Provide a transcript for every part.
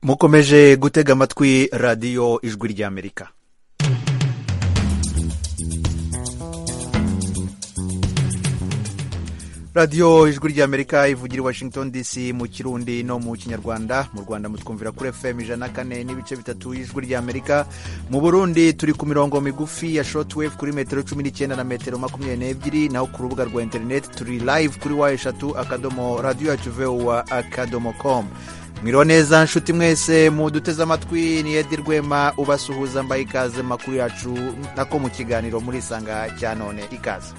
mukomeje gutega amatwi radiyo ijwi ry'amerika radiyo ijwi ry'amerika ivugira i washington dc mu kirundi no mu kinyarwanda mu rwanda mutwumvira kuri fm ijana na kane n'ibice bitatu y'ijwi ry'amerika mu burundi turi ku mirongo migufi ya shotwave kuri metero cumi n'icyenda na metero makumyabiri n'ebyiri naho ku rubuga rwa interineti turi live kuri wa eshatu akadomo radiyo yacu vuwa akadomo komu mwiriwe neza nshuti mwese muduteze amatwi ni edi rwema ubasuhuza mbaye ikaze makuru yacu nako mu kiganiro muri isanga cya none ikaze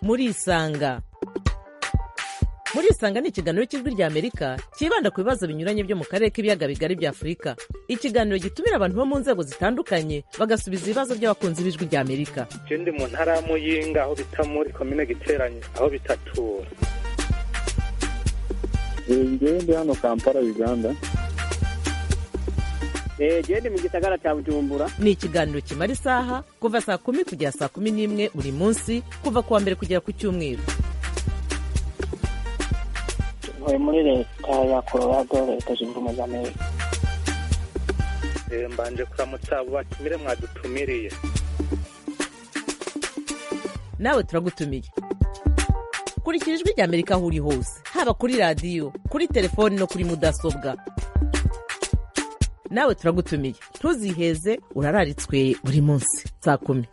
muri isanga muri isanga ni ikiganiro cy'ijwi ry'amerika cyibanda ku bibazo binyuranye byo mu karere k'ibiyaga bigari bya afurika ikiganiro gitumira abantu bo mu nzego zitandukanye bagasubiza ibibazo by'abakunzi b'ijwi ry'amerika icyo ndi mu ntara ya muyinga aho bita muri komine giteranye aho bitatura njyewe ndi hano kampala uganda genda mu gisagara cya bujumbura ni ikiganiro kimara isaha kuva saa kumi kugera saa kumi n'imwe buri munsi kuva ku wa mbere kugera ku cyumweru tuvuye muri leta ya colorado leta zunze ubumwe za amerika mbanje kuramutsa abo batumire mwadutumiriye nawe turagutumiye kurikira ijwi ry'amerika aho uri hose haba kuri radiyo kuri telefoni no kuri mudasobwa nawe turagutumiye ntuziheze urararitswe buri munsi saa kumi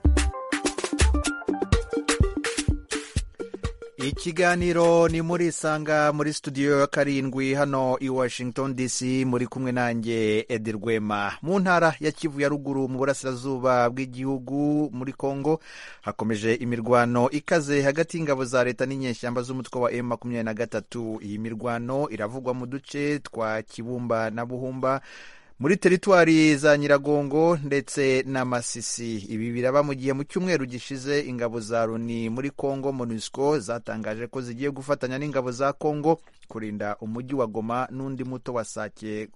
ikiganiro ni muri isanga muri studio ya karindwi hano i washington dc muri kumwe nanjye edi rwema mu ntara ya kivu ya ruguru mu burasirazuba bw'igihugu muri congo hakomeje imirwano ikaze hagati y'ingabo za leta n'inyeshyamba z'umutwe wa m makumyabiri na gatatu iyi mirwano iravugwa mu duce twa kibumba na buhumba muri teritwari za nyiragongo ndetse na masisi ibi biraba mu gihe mu cyumweru gishize ingabo za loni muri congo monusco zatangaje ko zigiye gufatanya n'ingabo za congo kurinda umujyi wa goma n'undi muto wa sake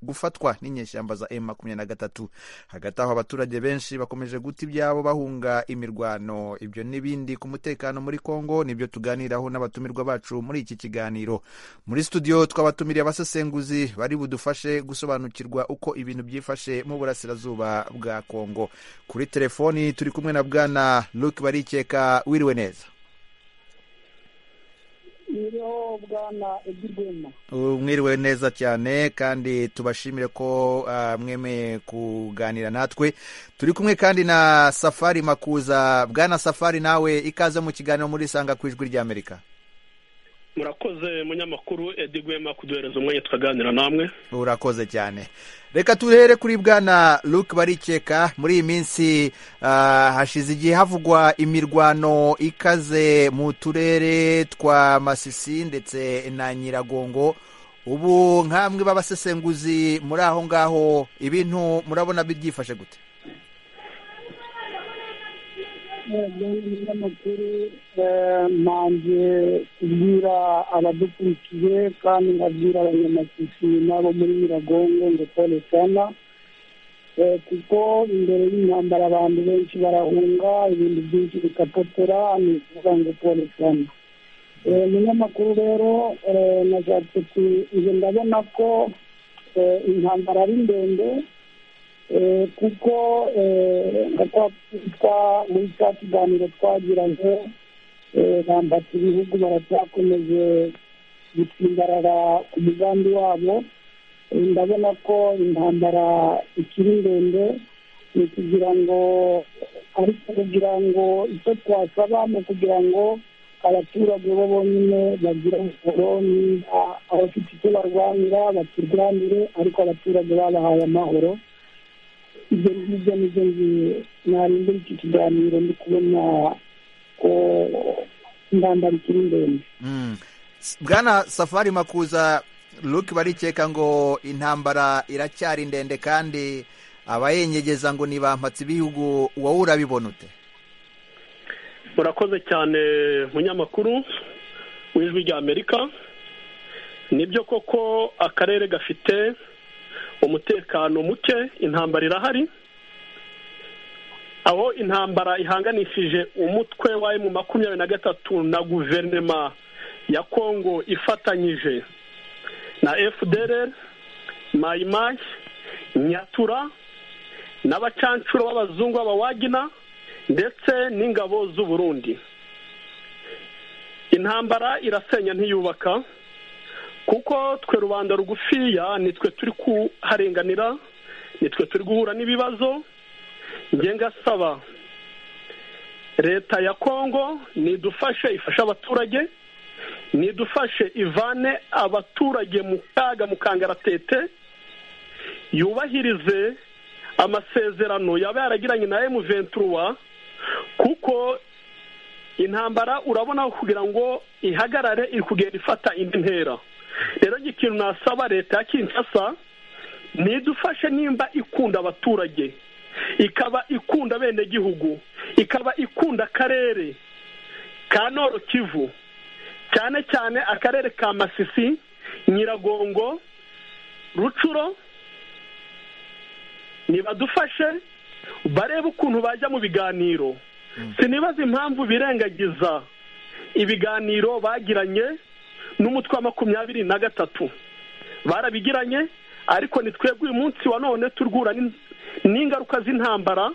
gufatwa n'inyeshyamba za m makumyabiri na gatatu hagati aho abaturage benshi bakomeje guta ibyabo bahunga imirwano ibyo n'ibindi ku mutekano muri congo nibyo tuganiraho n'abatumirwa bacu muri iki kiganiro muri studio twabatumiriye abasesenguzi bari budufashe gusobanukirwa uko ibintu byifashe mu burasirazuba bwa congo kuri telefoni turi kumwe na bwana luke barikeka wiriwe neza niyo bwana edirwema mwiriwe neza cyane kandi tubashimire ko uh, mwemeye kuganira natwe turi kumwe kandi na safari makuza bwana safari nawe ikaze mu kiganiro muri isanga ku ijwi ry'amerika murakoze munyamakuru edirwema kuduhereza umwanya tukaganira namwe urakoze cyane reka tuhere kuri bwana luke barikeka muri iyi minsi hashize igihe havugwa imirwano ikaze mu turere twa masisi ndetse na nyiragongo ubu nk'amwe b'abasesenguzi muri aho ngaho ibintu murabona byifashe gute amakuru ntange kubwira abadukurikiye kandi nkabwira abanyamasisi n'abo muri nyiragongo ngo pole sana kuko imbere y'intambara abantu benshi barahunga ibintu byinshi bikapotera ni ukuvuga ngo pole sana umunyamakuru rero nashatse izo ndabona ko intambara ari ndende kuko muri cya kiganiro twagiranye bambata ibihugu baracyakomeje gutsimbarara ku mugambi wabo ndabona ko intambara ikiri ndende ni kugira ngo ariko kugira ngo icyo twasaba ni ukugira ngo abaturage bo bonyine bagira ubusoro niba abafite icyo barwanira bakirwanire ariko abaturage babahaye amahoro ibyo ngibyo nibyo ngiye iki kiganiro ndi kubona ko intambara ikiri ndende bwana safari makuza luke barikeka ngo intambara iracyari ndende kandi abayenyegeza ngo ni bampatse ibihugu wowe urabibona ute murakoze cyane munyamakuru w'ijwi rya amerika nibyo koko akarere gafite umutekano muke intambara irahari aho intambara ihanganishije umutwe wa emu makumyabiri na gatatu na guverinoma ya kongo ifatanyije na fdr mayimayi nyatura n'abacancuro b'abazungu b'abawagina ndetse n'ingabo z'uburundi intambara irasenya ntiyubaka kuko twe rubanda rugufiya nitwe turi kuharenganira nitwe turi guhura n'ibibazo ngenga asaba leta ya kongo nidufashe ifashe abaturage nidufashe ivane abaturage mu kaga mu kangaratete yubahirize amasezerano yaba yaragiranye na emuventuruwa kuko intambara urabona kugira ngo ihagarare iri kugenda ifata indi ntera rero ikintu nasaba leta ya kinshasa ntidufashe nimba ikunda abaturage ikaba ikunda abenegihugu ikaba ikunda akarere ka noro kivu cyane cyane akarere ka masisi nyiragongo rucuro nibadufashe barebe ukuntu bajya mu biganiro sinibaza impamvu birengagiza ibiganiro bagiranye n'umutwe wa makumyabiri na gatatu barabigiranye ariko ni twebwe uyu munsi wa none turwura n'ingaruka z'intambara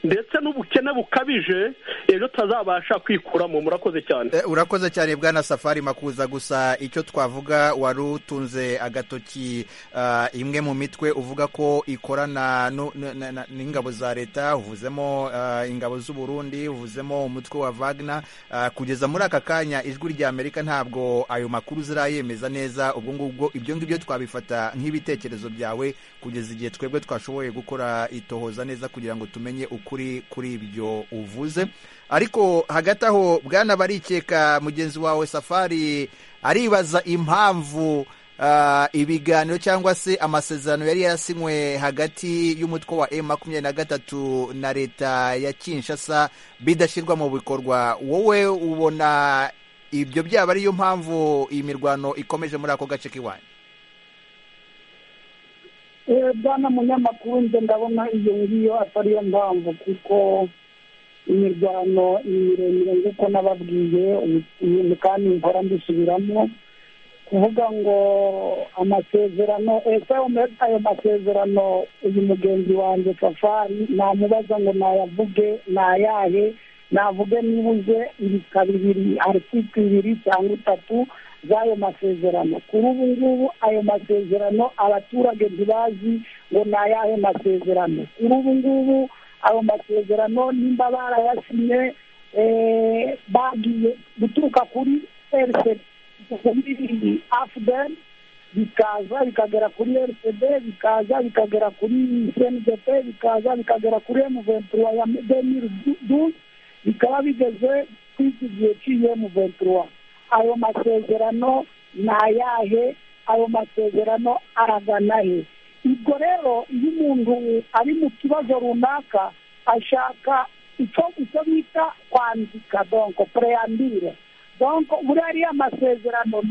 ndetse n'ubukene bukabije ejo tutazabasha kwikuramo murakoze cyane urakoze cyane bwana safari makuza gusa icyo twavuga wari utunze agatoki imwe mu mitwe uvuga ko ikorana n'ingabo za leta uvuzemo ingabo z'uburundi uvuzemo umutwe wa vagina kugeza muri aka kanya ijwi rya amerika ntabwo ayo makuru zirayemeza neza ubwo ngubwo ibyo ngibyo twabifata nk'ibitekerezo byawe kugeza igihe twebwe twashoboye gukora itohoza neza kugira ngo tumenye ukuri kuri ibyo uvuze ariko hagati aho bwana barikeka mugenzi wawe safari aribaza impamvu ibiganiro cyangwa se amasezerano yari yarasinywe hagati y'umutwe wa emu makumyabiri na gatatu na leta ya kinshasa bidashyirwa mu bikorwa wowe ubona ibyo byaba ariyo mpamvu iyi mirwano ikomeje muri ako gace k'iwanyu bwana munyamakuru nze ndabona iyo ngiyo atari yo mpamvu kuko imirwano ni miremire nk'uko nababwiye ibintu kandi nkora mbisubiramo kuvuga ngo amasezerano ese ayo masezerano uyu mugenzi wanjye safari namubaza ngo nayavuge nayahe navuge nibuze ibika bibiri aritiku ibiri cyangwa itatu z'ayo masezerano kuri ubu ngubu ayo masezerano abaturage ntibazi ngo ni ayahe masezerano kuri ubu ngubu ayo masezerano nimba barayasinye bagiye guturuka kuri kuri afudeni bikaza bikagera kuri rcd bikaza bikagera kuri cndp bikaza bikagera kuri emuventura ya demiri duze bikaba bigeze kuri iki gihe cy'iyemuventura ayo masezerano ni ayahe ayo masezerano aragana he ubwo rero iyo umuntu ari mu kibazo runaka ashaka icyo icyo bita kwandika donko pureyambire donko buriya ariya masezerano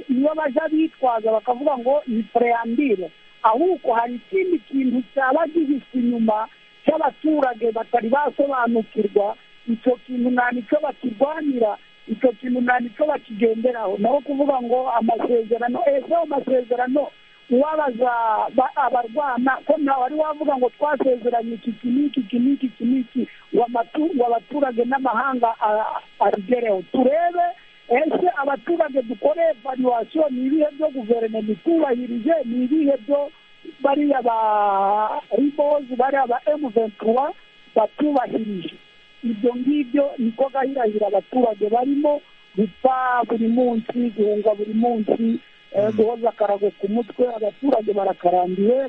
niyo bajya bitwaza bakavuga ngo ni pureyambire ahubwo hari ikindi kintu cyaba gihiswe inyuma cy'abaturage batari basobanukirwa icyo kintu nta nicyo bakirwanira icyo kintu nta nicyo bakigenderaho naho kuvuga ngo amasezerano ese ayo masezerano uwabaza abarwana ko ntawe wari wavuga ngo twasezeranye iki iki n'iki iki n'iki iki n'iki ngo abaturage n'amahanga abigereho turebe ese abaturage dukore evaluwasiyo ni ibihe byo guverinoma itubahirije ni ibihe byo bariya ba ribozi bariya ba emu ventura batubahirije ibyo ngibyo niko gahirahira abaturage barimo gupfa buri munsi guhunga buri munsi guhoza akarago ku mutwe abaturage barakarambiwe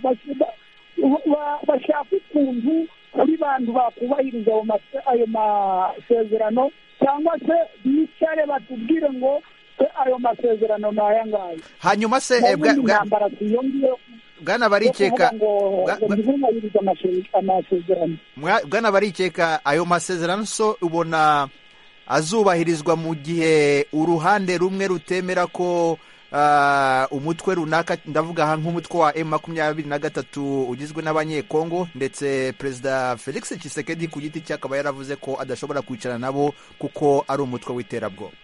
bashaka ukuntu kuri bantu bakubahiriza ayo masezerano cyangwa se bicare batubwire ngo ayo masezerano ni aya ngaya hanyuma se intambara tuyongeyeho bwana barikeka bwana barikeka ayo masezerano so ubona azubahirizwa mu gihe uruhande rumwe rutemera ko umutwe runaka ndavuga nk'umutwe wa emu makumyabiri na gatatu ugizwe n'abanyekongo ndetse perezida felix Tshisekedi ku giti cye akaba yaravuze ko adashobora kwicara nabo kuko ari umutwe w'iterabwoba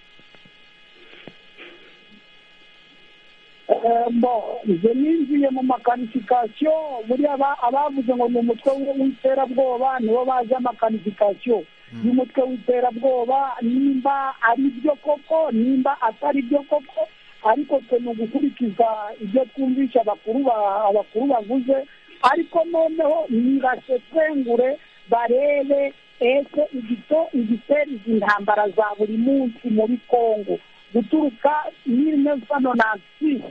bo izo ninjiye mu makanifikasiyo buriya abavuze ngo ni umutwe w'iterabwoba nibo bazi amakanifikasiyo y'umutwe w'iterabwoba nimba ari byo koko nimba atari byo koko ariko twe ni ugukurikiza ibyo twumvisha abakuru ba- abakuru bavuze ariko noneho nibasesengure barebe ese igito igitera izi ntambara za buri munsi muri kongo guturuka mille neuf cent nonante six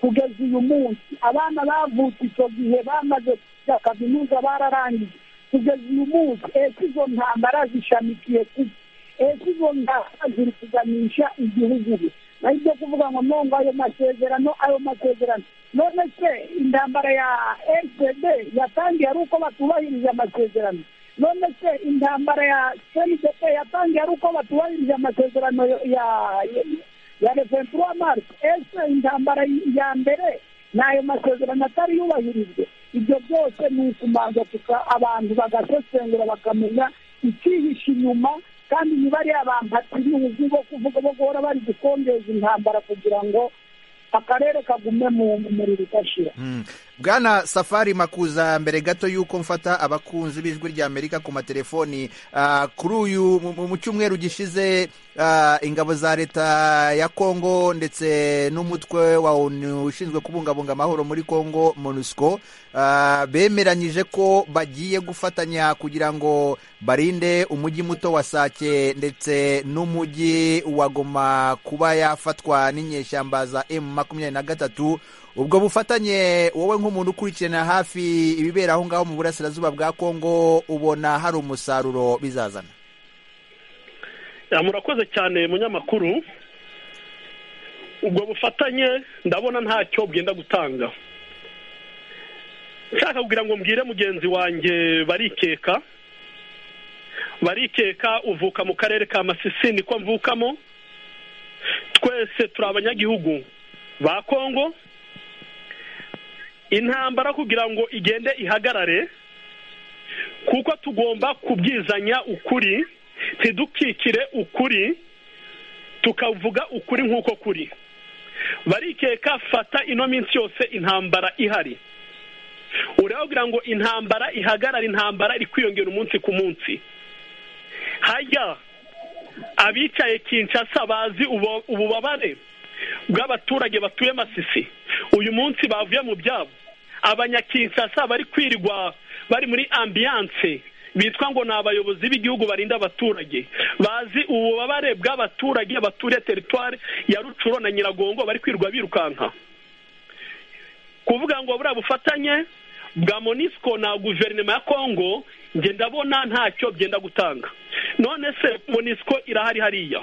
kugeza uyu munsi abana bavutse icyo gihe bamaze kujya kaminuza bararangije kugeza uyu munsi ese izo ntambara zishamikiye kuki ese izo ntambara ziri kuganisha igihugu he naho ibyo kuvuga ngo nongo ayo masezerano ayo masezerano none se intambara ya fpd yatangiye ari uko batubahirije amasezerano none se intambara ya cndp yatangiye ari uko batubahirije amasezerano ya- ya ya reventura mars ese intambara ya mbere ni ayo masezerano atari yubahirijwe ibyo byose ni ukumanza tuka abantu bagasesengura bakamenya ikihishe inyuma kandi ntibari abambatibihugu bo kuvuga bo guhora bari gukongeza intambara kugira ngo akarere kagume mu muriro udashira Mm. bwana safari makuza mbere gato y'uko mfata abakunzi b'ijwi rya amerika ku matelefoni ah, kuri uyu mu- mu mu cyumweru gishize ah, ingabo za leta ya kongo ndetse n'umutwe wa onu ushinzwe kubungabunga amahoro muri kongo monusco ah, bemeranyije ko bagiye gufatanya kugira ngo barinde umujyi muto wa sake ndetse n'umujyi wa goma kuba yafatwa n'inyeshyamba za m makumyabiri na gatatu ubwo bufatanye wowe nk'umuntu ukurikirana hafi ibibera aho ngaho mu burasirazuba bwa kongo ubona hari umusaruro bizazana Ya, murakoze cyane munyamakuru ubwo bufatanye ndabona ntacyo bwenda gutanga nshaka kugira ngo mbwire mugenzi wanjye barikeka barikeka uvuka mu karere ka masisi niko mvukamo twese turi abanyagihugu ba kongo intambara kugira ngo igende ihagarare kuko tugomba kubwizanya ukuri ntidukikire ukuri tukavuga ukuri nk'uko kuri barikeka fata ino minsi yose intambara ihari uravugira ngo intambara ihagarara intambara iri kwiyongera umunsi ku munsi hajya abicaye kinshasa bazi ubu- ububabare bw'abaturage batuye masisi uyu munsi bavuye mu byabo abanyakinshasa bari kwirirwa bari muri ambiyanse bitwa ngo ni abayobozi b'igihugu barinda abaturage bazi ububabare bw'abaturage baturiye teritwari ya rucuro na nyiragongo bari kwirirwa birukanka kuvuga ngo buriya bufatanye bwa monisco na guverinoma ya kongo njye ndabona ntacyo byenda gutanga none se monisco irahari hariya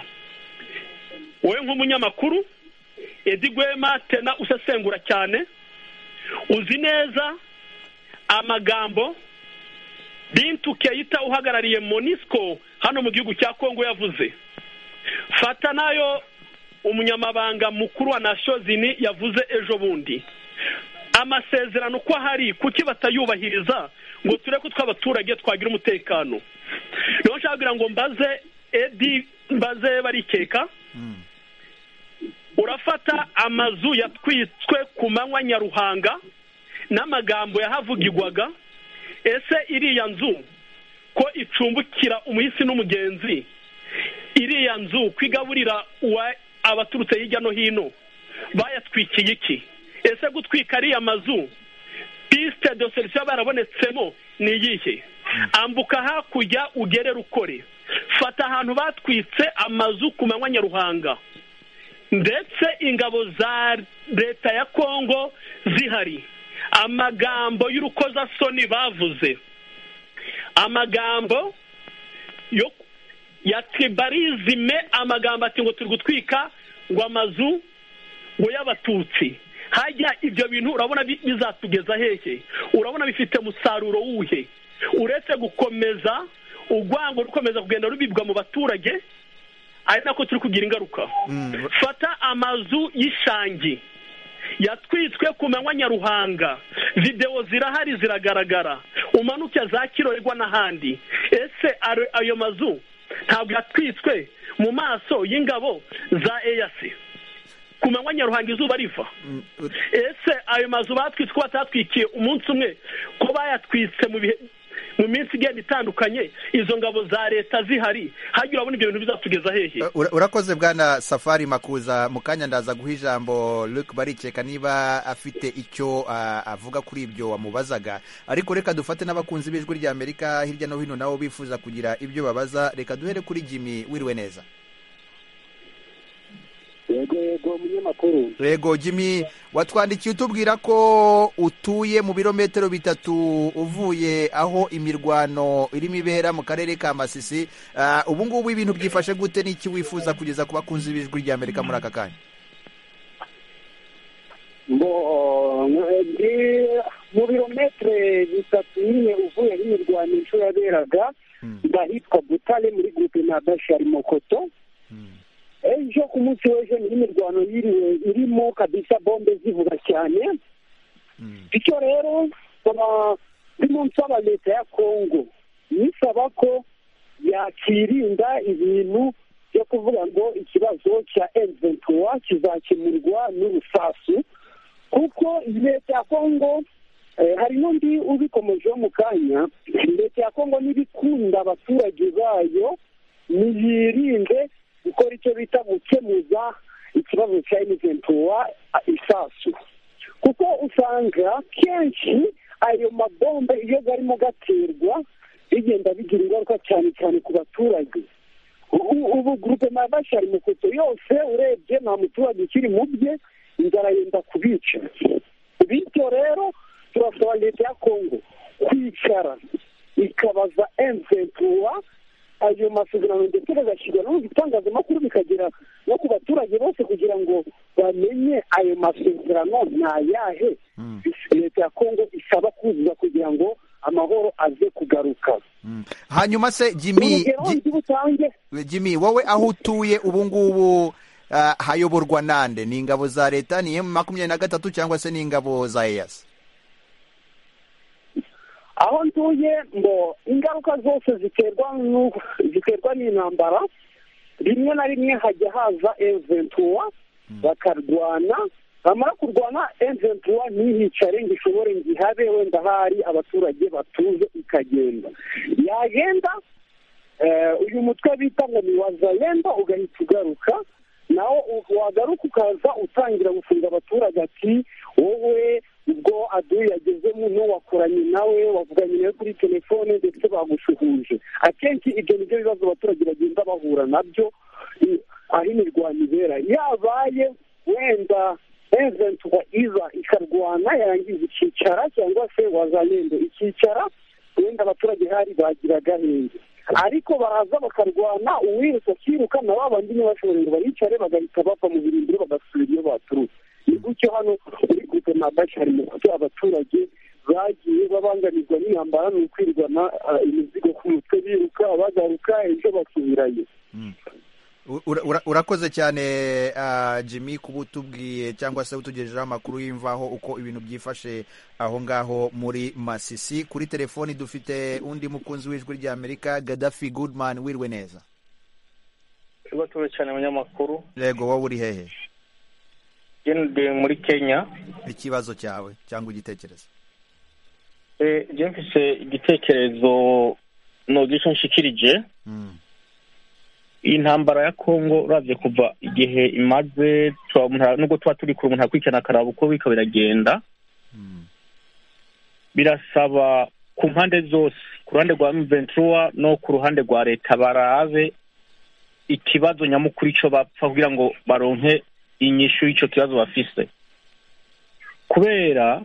wowe nk'umunyamakuru edi gwema tena usesengura cyane uzi neza amagambo bintu keyita uhagarariye monisco hano mu gihugu cya kongo yavuze fata nayo umunyamabanga mukuru wa nashozini yavuze ejo bundi amasezerano ko ahari kuki batayubahiriza ngo turebe ko tw'abaturage twagira umutekano rero nshaka kugira ngo mbaze edi mbaze barikeka urafata amazu yatwitswe ku manywa nyaruhanga n'amagambo yahavugirwaga ese iriya nzu ko icumbukira umuhisi n'umugenzi iriya nzu kwigaburira uwa- abaturutse hirya no hino bayatwikiye iki ese gutwika ariya mazu pisite de serisiyo barabonetsemo ni iyihe ambuka hakurya ugere rukore fata ahantu batwitse amazu ku manywa nyaruhanga ndetse ingabo za leta ya kongo zihari amagambo y'urukozasoni bavuze amagambo yo ya tribarizime amagambo ati ngo turi gutwika ngo amazu ngo y'abatutsi hajya ibyo bintu urabona bi- bizatugeza hehe urabona bifite umusaruro wuhe uretse gukomeza urwango rukomeza kugenda rubibwa mu baturage ari nako turi kugira ingaruka fata amazu y'ishangi yatwitswe ku manywa nyaruhanga videwo zirahari ziragaragara umanuke za kirorerwa n'ahandi ese ayo- ayo mazu ntabwo yatwitswe mu maso y'ingabo za eyasi ku manywa nyaruhanga izuba riva ese ayo mazu batwitse ko batatwikiye umunsi umwe ko bayatwitse mu bihe mu minsi igenda itandukanye izo ngabo za leta zihari hajya urabona ibyo bintu bizatugeza hehe Eh, ura- urakoze bwana safari makuza mu kanya ndaza guha ijambo luke barikeka niba afite icyo ah, avuga kuri ibyo wamubazaga ariko reka dufate n'abakunzi b'ijwi ry'amerika hirya no hino nabo bifuza kugira ibyo babaza reka duhere kuri jimmy wiriwe neza yego yego munyamakuru rego jimmy watwandikiye utubwira ko utuye mu birometero bitatu uvuye aho imirwano irimo ibera mu karere ka masisi Ah, ubu ngubu ibintu byifashe gute n'iki wifuza kugeza ku bakunzi b'ijwi ry'amerika muri aka kanya ngo eh, ndi mu birometero bitatu nyine uvuye n'imirwanisho yaberaga Hmm. ndahitwa butare muri gurupe na bashari mokoto ejo ku munsi w'ejo ni imirwano yiriwe irimo kabisa bombe zivuga cyane Mm. bityo rero nkaba ndimo nsaba leta ya kongo nisaba ko yakirinda ibintu byo kuvuga ngo ikibazo cya eventuwa kizakemurwa n'urusasu kuko leta ya kongo eh, hari n'undi ubikomejeho mu kanya leta ya kongo n'ibikunda abaturage bayo niyirinde gukora icyo bita gukemuza ikibazo cya eventuwa isasu kuko usanga kenshi ayo mabombe iyo arimo gaterwa bigenda bigira ingaruka cyane cyane ku baturage U- u- ubu gurupe na bashari mukoto yose urebye nta muturage ukiri mu bye inzara yenda kubica bityo rero turasaba leta ya kongo kwicara ikabaza emventura ayo masezerano ndetse bagashyirwa no mu bitangazamakuru bikagera no ku baturage bose kugira ngo bamenye ayo masezerano ni ayahe Mm. leta ya kongo isaba kuzuza kugira ngo amahoro aze kugaruka Mm. hanyuma se jimmy urugero Ji- ndi butange jimmy wowe aho utuye ubu ngubu ah, hayoborwa nande ni ingabo za leta ni emu makumyabiri na gatatu cyangwa se ni ingabo za eyasi aho ntuye ngo ingaruka zose ziterwa n'u- ziterwa n'intambara rimwe na rimwe hajya haza eventuwa bakarwana bamara kurwana eventuwa ntihicare ngo ishobore ngo ihabe wenda hari abaturage batuze ikagenda yagenda eh, uyu mutwe bita ngo ni wazalendo ugahita ugaruka nawo u- wagaruka ukaza utangira gufunga abaturage ati wowe ubwo adu yagezemo n'uwakoranye nawe wavuganye nawe kuri telefone ndetse bagushuhuje akenshi ibyo nibyo bibazo abaturage bagenda bahura nabyo i- aho imirwano ibera yabaye wenda eventuwa iza ikarwana yarangiza ikicara cyangwa se wazalendo ikicara wenda abaturage hari bagira gahenge ariko baraza bakarwana uwirutse akiruka na babandi ntibashobore ngo baricare bagahita bava mu birindiro bagasubira iyo baturutse ni gutyo hano muri gupe na bashari mu kuko abaturage bagiye babangamirwa n'intambara ni ukwirwana ah, imizigo ku mutwe biruka bagaruka ejo basubirayo Ura- ura- urakoze cyane ah, jimmy kuba utubwiye cyangwa se utugejejeho amakuru y'imvaho uko ibintu byifashe aho ngaho muri masisi kuri telefoni dufite undi mukunzi w'ijwi ry'amerika gadafi goodman wiriwe neza tuba cyane abanyamakuru rego wowe uri hehe jenidiye muri kenya ikibazo cyawe cyangwa igitekerezo jya mfise igitekerezo nogisha nshikirije Mm. iyi ntambara ya kongo urabye kuva igihe imaze tuba umuntu ara- nubwo tuba turi kure umuntu arakurikirana akaraba uko biriko biragenda Mm. birasaba ku mpande zose ku ruhande rwa mventura no ku ruhande rwa leta barabe ikibazo nyamukuru ico bapfa kugira ngo baronke inyishu y'ico kibazo bafise kubera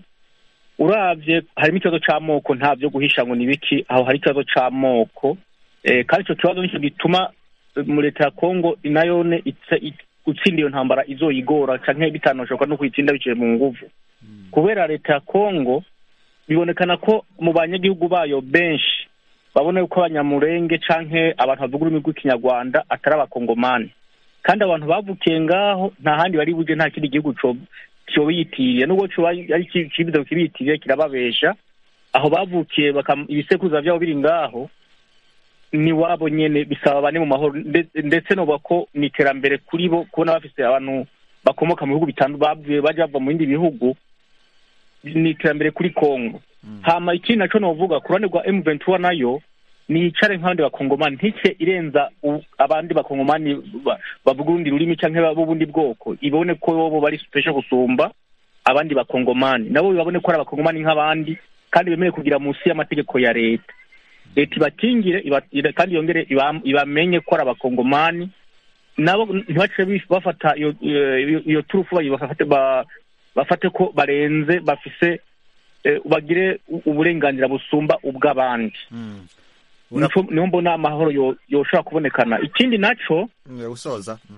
uravye harimo ikibazo c'amoko nta vyo guhisha ngo ni biki aho hari ikibazo c'amoko eh, kandi ico kibazo nico gituma eh, mu leta ya kongo nayone itse- it- gutsinda iyo ntambara izoyigora canke bitanoshoka no kuyitsinda biciye mu nguvu kubera leta ya kongo bibonekana ko mu banyagihugu bayo benshi babona yuko abanyamurenge canke abantu bavuga ururimi rw'ikinyarwanda atari abakongomani kandi abantu bavukiye ngaho nta handi bari buje nta kindi gihugu co- cobiyitiriye nubwo coba ari ki- ikibizo kibiyitiriye kirababesha aho bavukiye bakam- ibisekuruza vyabo biri ngaho ni wabo nyene bisaba bane mu mahoro nde- ndetse novuga ko ni iterambere kuri bo kubona bafise abantu bakomoka mu bihugu bitandukanye bavuye bajya bava mu bindi bihugu ni iterambere kuri congo hama ikindi nacyo novuga ku ruhande rwa emu ventura nayo nicare nk'abandi bakongomani ntike irenza u- abandi bakongomani ba- bavuga urundi rurimi cyangwa b'ubundi bwoko ibone ko bobo bari special gusumba abandi bakongomani nabo babone ko ari abakongomani nk'abandi kandi bemerewe kugira munsi y'amategeko ya leta leta ibakingire iba- ira- kandi yongere iba- ibamenye ko ari abakongomani nabo ntibace bif- bafata iyo- iyo iyo turufu bayi- bafate ba- bafate ko barenze bafise eh, bagire u- uburenganzira busumba ubw'abandi Mm. Ura- Nico- niho mbona amahoro yo- yoshobora kubonekana ikindi naco Mm, usoza Mm.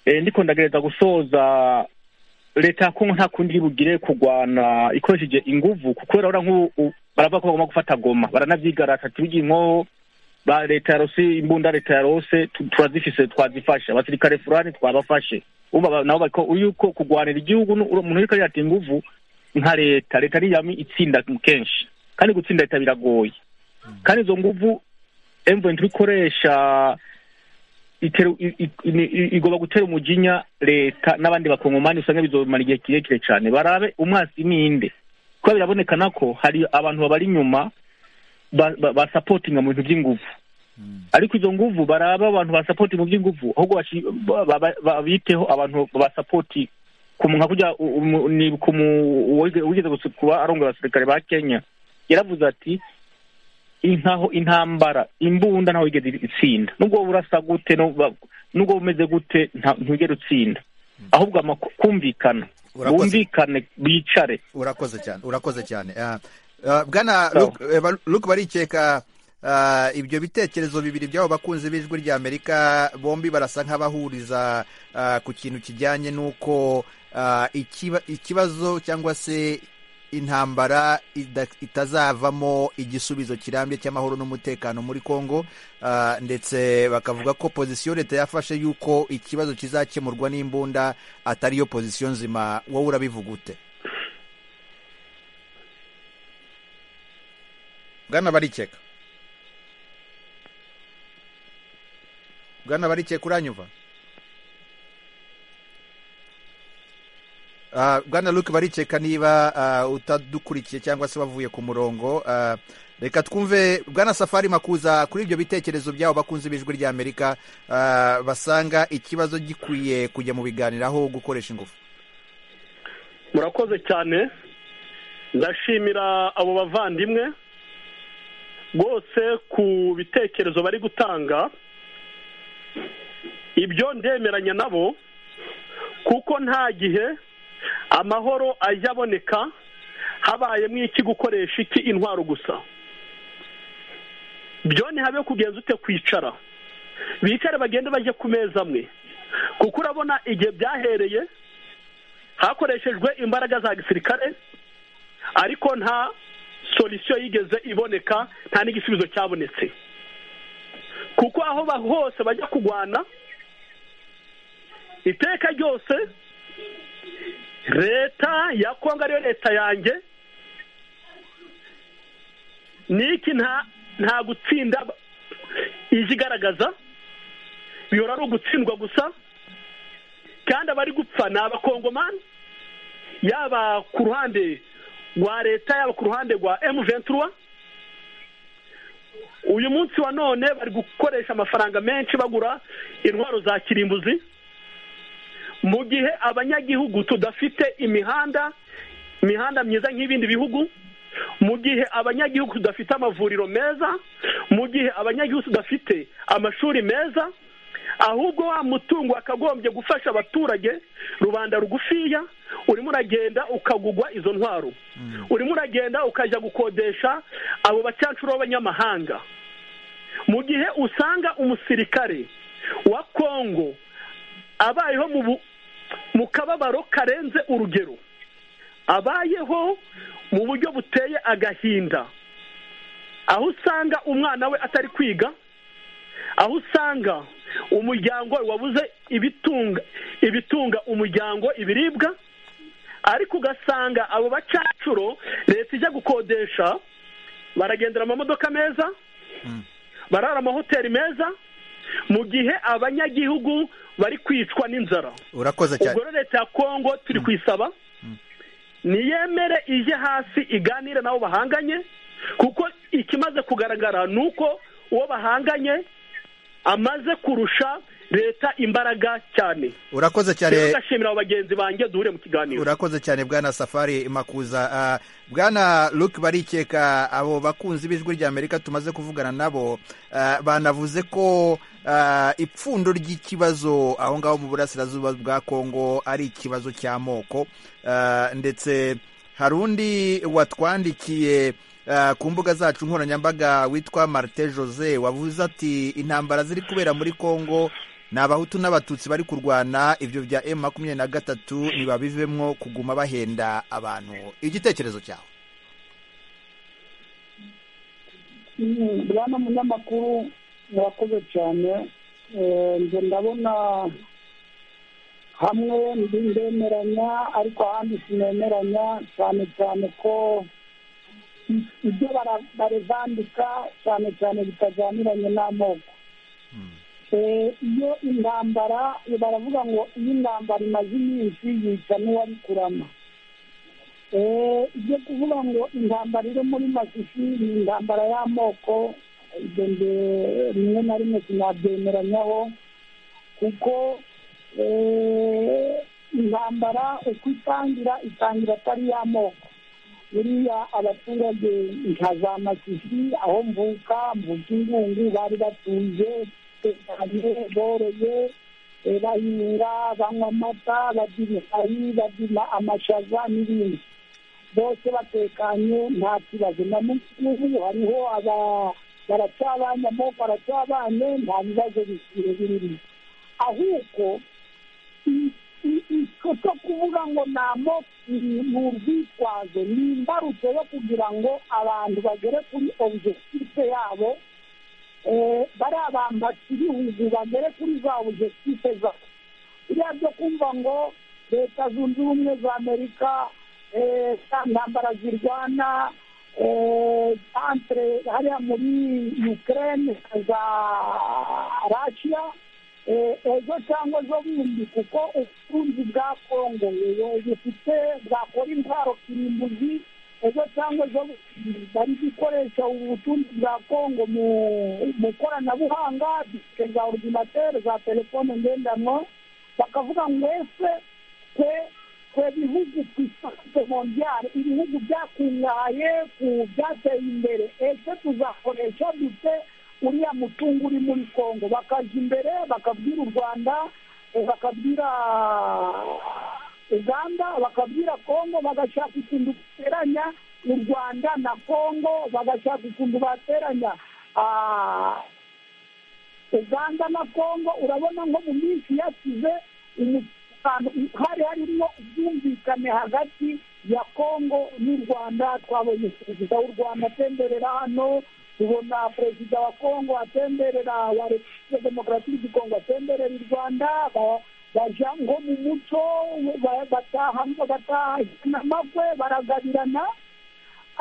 eh, ndiko ndagereza gusoza leta ya kongo nta kundi iri bugire kurwana ikoresheje inguvu kuko rero nk'ubu u- baravuga ko bagomba gufata goma baranavyigarata tubigiye inkoho ba leta ya rosi imbunda leta ya rose tu- turazifise twazifashe abasirikare fulani twabafashe uba ba- nabo bariko yuko kurwanira igihugu nu- umuntu uriko arata inguvu nka leta leta niyami itsinda kenshi kandi gutsinda leta biragoye kandi izo nguvu M23 ikoresha iteru- i- i- ni- i- igomba gutera umujinya leta n'abandi bakongomani usanga bizomara igihe kirekire cyane barabe umwasi ninde kuko birabonekana ko hari abantu babari inyuma ba- ba- basapotinga mu bintu by'inguvu ariko izo nguvu baraba abantu basapoti mu by'inguvu ahubwo bashi- ba- ba- ba- babiteho abantu basapoti nka kurya u- umu- ni ku mu- uwige- uwigeze gusi- kuba arongoye abasirikare ba kenya yaravuze ati intaho intambara imbunda ntaho wigeze itsinda nubwo wowe urasa gute no- ba- nubwo wowe umeze gute nta- ntugere utsinda ahubwo amaku- kumvikana Urakoze. bumvikane bicare urakoze cyane urakoze cyane Ah, ah, bwana Luke- eh, ba- luke barikeka ah, ibyo bitekerezo bibiri by'abo bakunzi b'ijwi ry'amerika bombi barasa nk'abahuriza ah, ku kintu kijyanye n'uko ah, ikiba- ikibazo cyangwa se intambara ida- itazavamo igisubizo kirambye cy'amahoro n'umutekano muri kongo ah, ndetse bakavuga ko pozisiyo leta yafashe y'uko ikibazo kizakemurwa n'imbunda atari yo pozisiyo nzima wowe urabivuga ute bwana barikeka bwana barikeka uranyumva Ah, bwana luke barikeka niba ah, utadukurikiye cyangwa se wavuye ku murongo Ah, reka twumve bwana safari makuza kuri ibyo bitekerezo byabo bakunze b'ijwi ry'amerika ah, basanga ikibazo gikwiye kujya mu biganiraho gukoresha ingufu murakoze cyane ndashimira abo bavandimwe rwose ku bitekerezo bari gutanga ibyo ndemeranya nabo kuko nta gihe amahoro ajya aboneka habayemo iki gukoresha iki intwaro gusa byo ntihabe kugenza ute kwicara bicare bagende bajye ku meza amwe kuko urabona igihe byahereye hakoreshejwe imbaraga za gisirikare ariko nta solisiyo yigeze iboneka nta n'igisubizo cyabonetse kuko aho ba- hose bajya kurwana iteka ryose leta ya kongo ariyo leta yanjye niki nta nta gutsinda ije igaragaza bihora ari ugutsindwa gusa kandi abari gupfa ni abakongomani yaba ku ruhande rwa leta yaba ku ruhande rwa emuventura uyu munsi wa none bari gukoresha amafaranga menshi bagura intwaro za kirimbuzi mu gihe abanyagihugu tudafite imihanda imihanda myiza nk'ibindi bihugu mu gihe abanyagihugu tudafite amavuriro meza mu gihe abanyagihugu tudafite amashuri meza ahubwo wa mutungo wakagombye gufasha abaturage rubanda rugufiya urimo uragenda ukagugwa izo ntwaro urimo uragenda ukajya gukodesha abo bacyancuro b'abanyamahanga mu gihe usanga umusirikare wa kongo abayeho mu bu- mu kababaro karenze urugero abayeho mu buryo buteye agahinda aho usanga umwana we atari kwiga aho usanga umuryango we wabuze ibitunga ibitunga umuryango ibiribwa ariko ugasanga abo bacacuro leta ijya gukodesha baragendera amamodoka meza barara amahoteli meza mu gihe abanyagihugu bari kwicwa n'inzara urakoze cyane ubwo rero leta ya kongo turi kuyisaba niyemere ije hasi iganire n'abo bahanganye kuko ikimaze kugaragara ni uko uwo bahanganye amaze kurusha leta imbaraga cyane urakoze cyane rero ndashimira bagenzi banjye duhure mu kiganiro urakoze cyane bwana safari makuza Ah, bwana luke barikeka abo bakunzi b'ijwi ry'amerika tumaze kuvugana nabo ah, banavuze ko ah, ipfundo ry'ikibazo aho ngaho mu burasirazuba bwa kongo ari ikibazo cy'amoko Ah, ndetse hari undi watwandikiye ah, ku mbuga zacu nkoranyambaga witwa marite jose wavuze ati intambara ziri kubera muri kongo ni abahutu n'abatutsi bari kurwana ibyo bya emu makumyabiri na gatatu ntibabivemo kuguma bahenda abantu igitekerezo cyawe Mm, bwana munyamakuru murakoze cyane Eh, nje ndabona hamwe ndi ndemeranya ariko ahandi sinemeranya cyane cyane ko i- ibyo bara- barivandika cyane cyane bitajyaniranye n'amoko Eh, iyo intambara baravuga ngo iyo intambara imaze iminsi yica n'uwabikurama Eh, ibyo kuvuga ngo intambara iri muri masisi ni intambara y'amoko ibyo nge rimwe na rimwe sinabyemeranyaho kuko eh, intambara uko itangira itangira atari y'amoko buriya abaturage nka za masisi aho mvuka mvuka ingungu bari batuje tekanye boroye eh, bahinga banywa amata barya ibihari barya amashaza n'ibindi bose batekanye nta kibazo na mukubu hariho aba baracabanye amoko aracabanye nta bibazo bikire birimo ahubwo i- i- icyo cyo kuvuga ngo ni amoko ni ni urwitwazo ni imbarutso yo kugira ngo abantu bagere kuri objekitife yabo eh, bariya bambatsi b'ibihugu bagere kuri za objekitife zabo biriya byo kumva ngo leta zunze ubumwe za amerika eh, za ntambara zirwana eh, entre hariya muri ukraine na za russia eh, ejo cyangwa ejo bundi kuko ubutunzi bwa kongo eh, bufite bwakora intwaro kirimbuzi ejo cyangwa ejo bundi bari gukoresha ubu butunzi bwa kongo mu mu ikoranabuhanga disike za orudinateri za telefone ngendanwa bakavuga ngo ese twe twe bihugu ku isante mondiale ibihugu byakungahaye ku byateye imbere ese tuzakoresha dute uriya mutungo uri muri kongo bakajya imbere bakabwira u rwanda eh, bakabwira uganda bakabwira kongo bagashaka ikintu bateranya u rwanda na kongo bagashaka ikintu bateranya ah, uganda na kongo urabona nko mu minsi yasize umutekano hari harimo ubwumvikane hagati ya kongo n'u rwanda twabonye perezida w'u rwanda atemberera hano tubona perezida wa kongo atemberera wa repubulika demokarasi kongo atemberera u rwanda ba- baja nko mu muco ba- bataha bataha n'amagwe baragabirana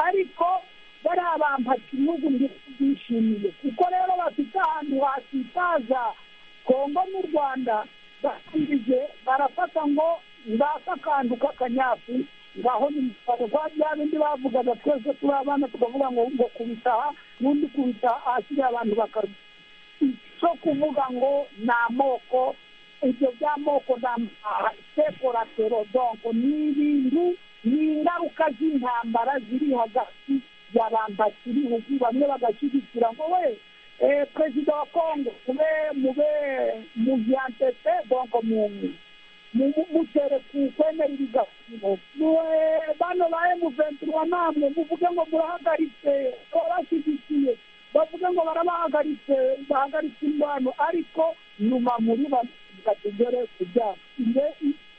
ariko bariya bampatse ibihugu byishimiye kuko rero bafite ahantu hasitaza kongo n'u rwanda basirije barafata ngo ngaka akantu k'akanyafu ngaho ni kwa bya bindi bavugaga twese turi abana tukavuga ngo ngo kubitaha n'undi kubitaha ahashyiriye abantu bakabi cyo kuvuga ngo ni amoko ibyo by'amoko na sekoratero donko ni ibintu ni ingaruka z'intambara ziri hagati ya bambasi b'ibihugu bamwe bagashyigikira ngo we eh, perezida wa kongo mube mube muvyantete donko mu mu- mutere ku kwemera ibiganiro bano ba emu ventura namwe muvuge ngo murahagaritse barashyigikiye bavuge ngo barabahagaritse bahagaritse indwano ariko nyuma muri bavuga tugere ku byabo nge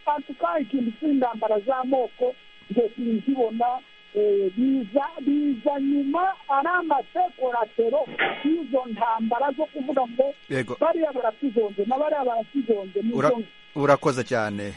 antuka ikintu cy'intambara z'amoko nge sinzibona eh, biza biza nyuma ari amasekoratero y'izo ntambara zo kuvuga ngo yego bariya baratuzonze na bariya baratuzonze ni Ura- izo urakoze cyane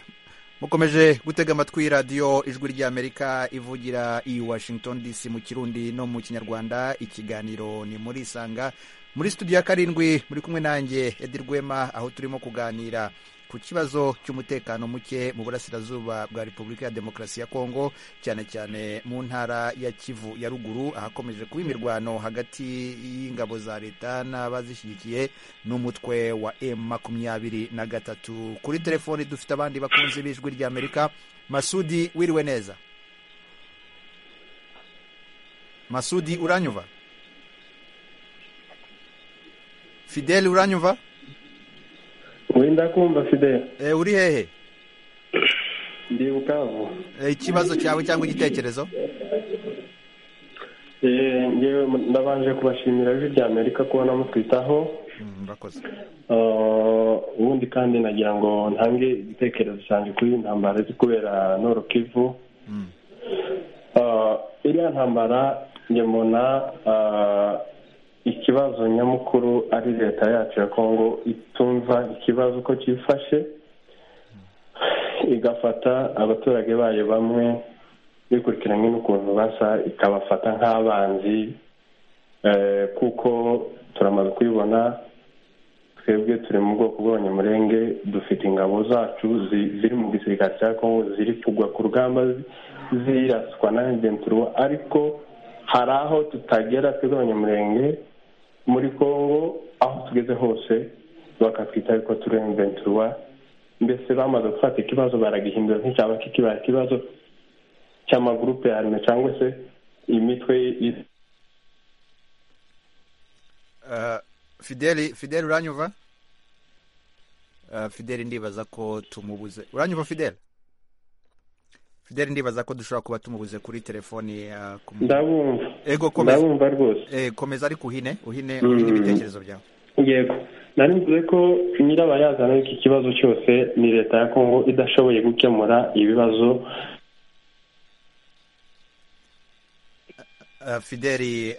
mukomeje gutega amatwi radiyo ijwi ry'amerika ivugira i washington dc mu kirundi no mu kinyarwanda ikiganiro ni muri isanga muri studio ya karindwi muri kumwe nanjye edi rwema aho turimo kuganira ku kibazo cy'umutekano muke mu burasirazuba bwa repubulika ya demokarasi ya kongo cyane cyane mu ntara ya kivu ya ruguru ahakomeje kuba imirwano hagati y'ingabo za leta n'abazishyigikiye n'umutwe wa m makumyabiri na gatatu kuri telefoni dufite abandi bakunzi b'ijwi ry'amerika masudi wiriwe neza masudi uranyuva fideli uranyuva wenda kumva fidele uri hehe ndi bukavu ikibazo cyawe cyangwa igitekerezo ngewe ndabanje kubashimira ijwi rya amerika kuba namutwitaho murakoze ubundi kandi nagira ngo ntange igitekerezo cyanjye kuri iyi ntambara iri kubera noro kivu iriya ntambara njye mbona ikibazo nyamukuru ari leta yacu ya kongo itumva ikibazo uko cyifashe igafata abaturage bayo bamwe bikurikiranye n'ukuntu basa ikabafata nk'abanzi kuko turamaze kubibona twebwe turi mu bwoko bw'abanyamurenge dufite ingabo zacu ziri mu gisirikare cya kongo ziri kugwa ku rugamba ziraswa na genturuwa ariko hari aho tutagera twebwe abanyamurenge muri congo aho tugeze hose bakatwita ariko turenventurwa mbese bamaze gufata ikibazo baragihindura nk'icyaba kikibaye ikibazo cy'amagurupe ya arime cyangwa se imitwe fideli fideli uranyuva fideli ndibaza ko tumubuze uranyuva fideli fideli ndibaza ko dushobora kuba tumubuze kuri telefoni ndabumva ego ndabumva rwose komeza ariko uhine uhine uhine ibitekerezo byawe yego nari mvuze ko nyirabayazana w'iki kibazo cyose ni leta ya kongo idashoboye gukemura ibibazo fideli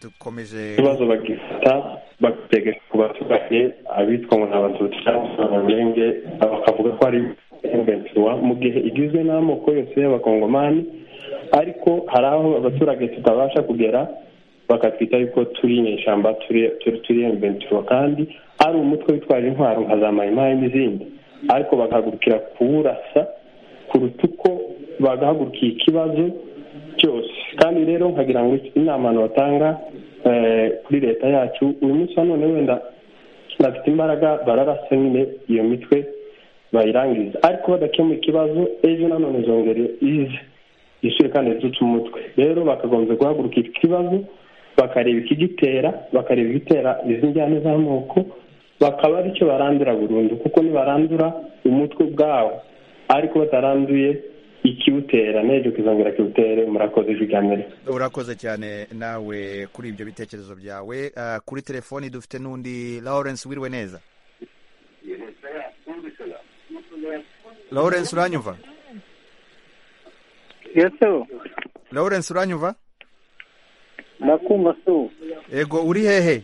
dukomeje ibibazo bagifata bagatega ku baturage abitwa ngo ni abatutsi cyangwa se abanyamurenge bakavuga ko ari mu gihe igizwe n'amoko yose y'abakongomani ariko hari aho abaturage tutabasha kugera bakatwita yuko turi inyeshyamba turi emventura kandi ari umutwe witwaje intwaro nka za mayimayi n'izindi ariko bagahagurukira kuwurasa kuruta uko bagahagurukiye ikibazo cyose kandi rero nkagira ngo inama abantu batanga kuri leta yacu uyu munsi wa none wenda bafite imbaraga bararasa nyine iyo mitwe bayirangiriza ariko badakemura ikibazo ejo nanone zongere ize isuri kandi zitutse umutwe rero bakagombye guhaguruka iki kibazo bakareba ikigitera bakareba igitera izi njyana z'amoko bakaba aricyo barandura burundu kuko nibarandura umutwe ubwawo ariko bataranduye ikiwutera n'ejo kizongera kiwutere murakoze ijwi rya amerika urakoze cyane nawe kuri ibyo bitekerezo byawe kuri telefoni dufite n'undi lawrence wiriwe neza lawrence uranyumva yesu lawrence uranyumva ndakumva su ego uri hehe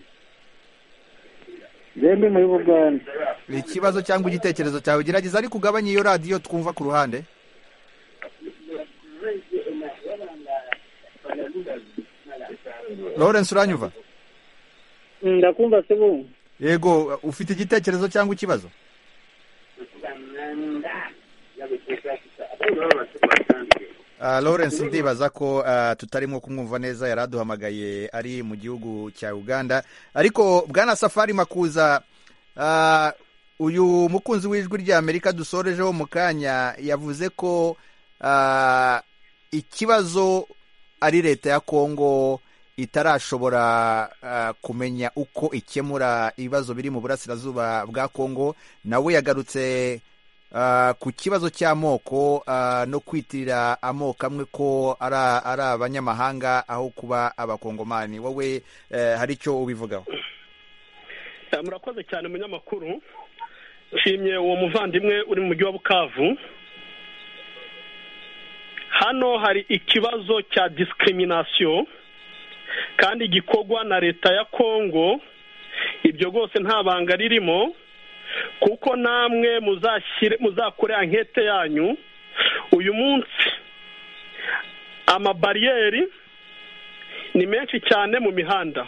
zembi muri bugande ikibazo cyangwa igitekerezo cyawe gerageza ariko ugabanye iyo radiyo twumva ku ruhande lawrence uranyumva ndakumva se bu yego ufite igitekerezo cyangwa ikibazo Ah, lawrence ndibaza ko ah, tutarimo kumwumva neza yari aduhamagaye ari mu gihugu cya uganda ariko bwana safari makuza ah, uyu mukunzi w'ijwi rya amerika dusorejeho mu kanya yavuze ko ah, ikibazo ari leta ya kongo itarashobora uh, kumenya uko ikemura ibibazo biri mu burasirazuba bwa kongo nawe yagarutse uh, ku kibazo cy'amoko uh, no kwitirira amoko amwe ko ari abanyamahanga aho kuba abakongomani wowe hari icyo ubivugaho murakoze cyane munyamakuru nshimye uwo muvandimwe uri mu mujyi wa bukavu hano hari ikibazo cya discrimination kandi gikorwa na leta ya kongo ibyo rwose nta banga ririmo kuko namwe muzashyire muzakore ankete yanyu uyu munsi amabariyeri ni menshi cyane mu mihanda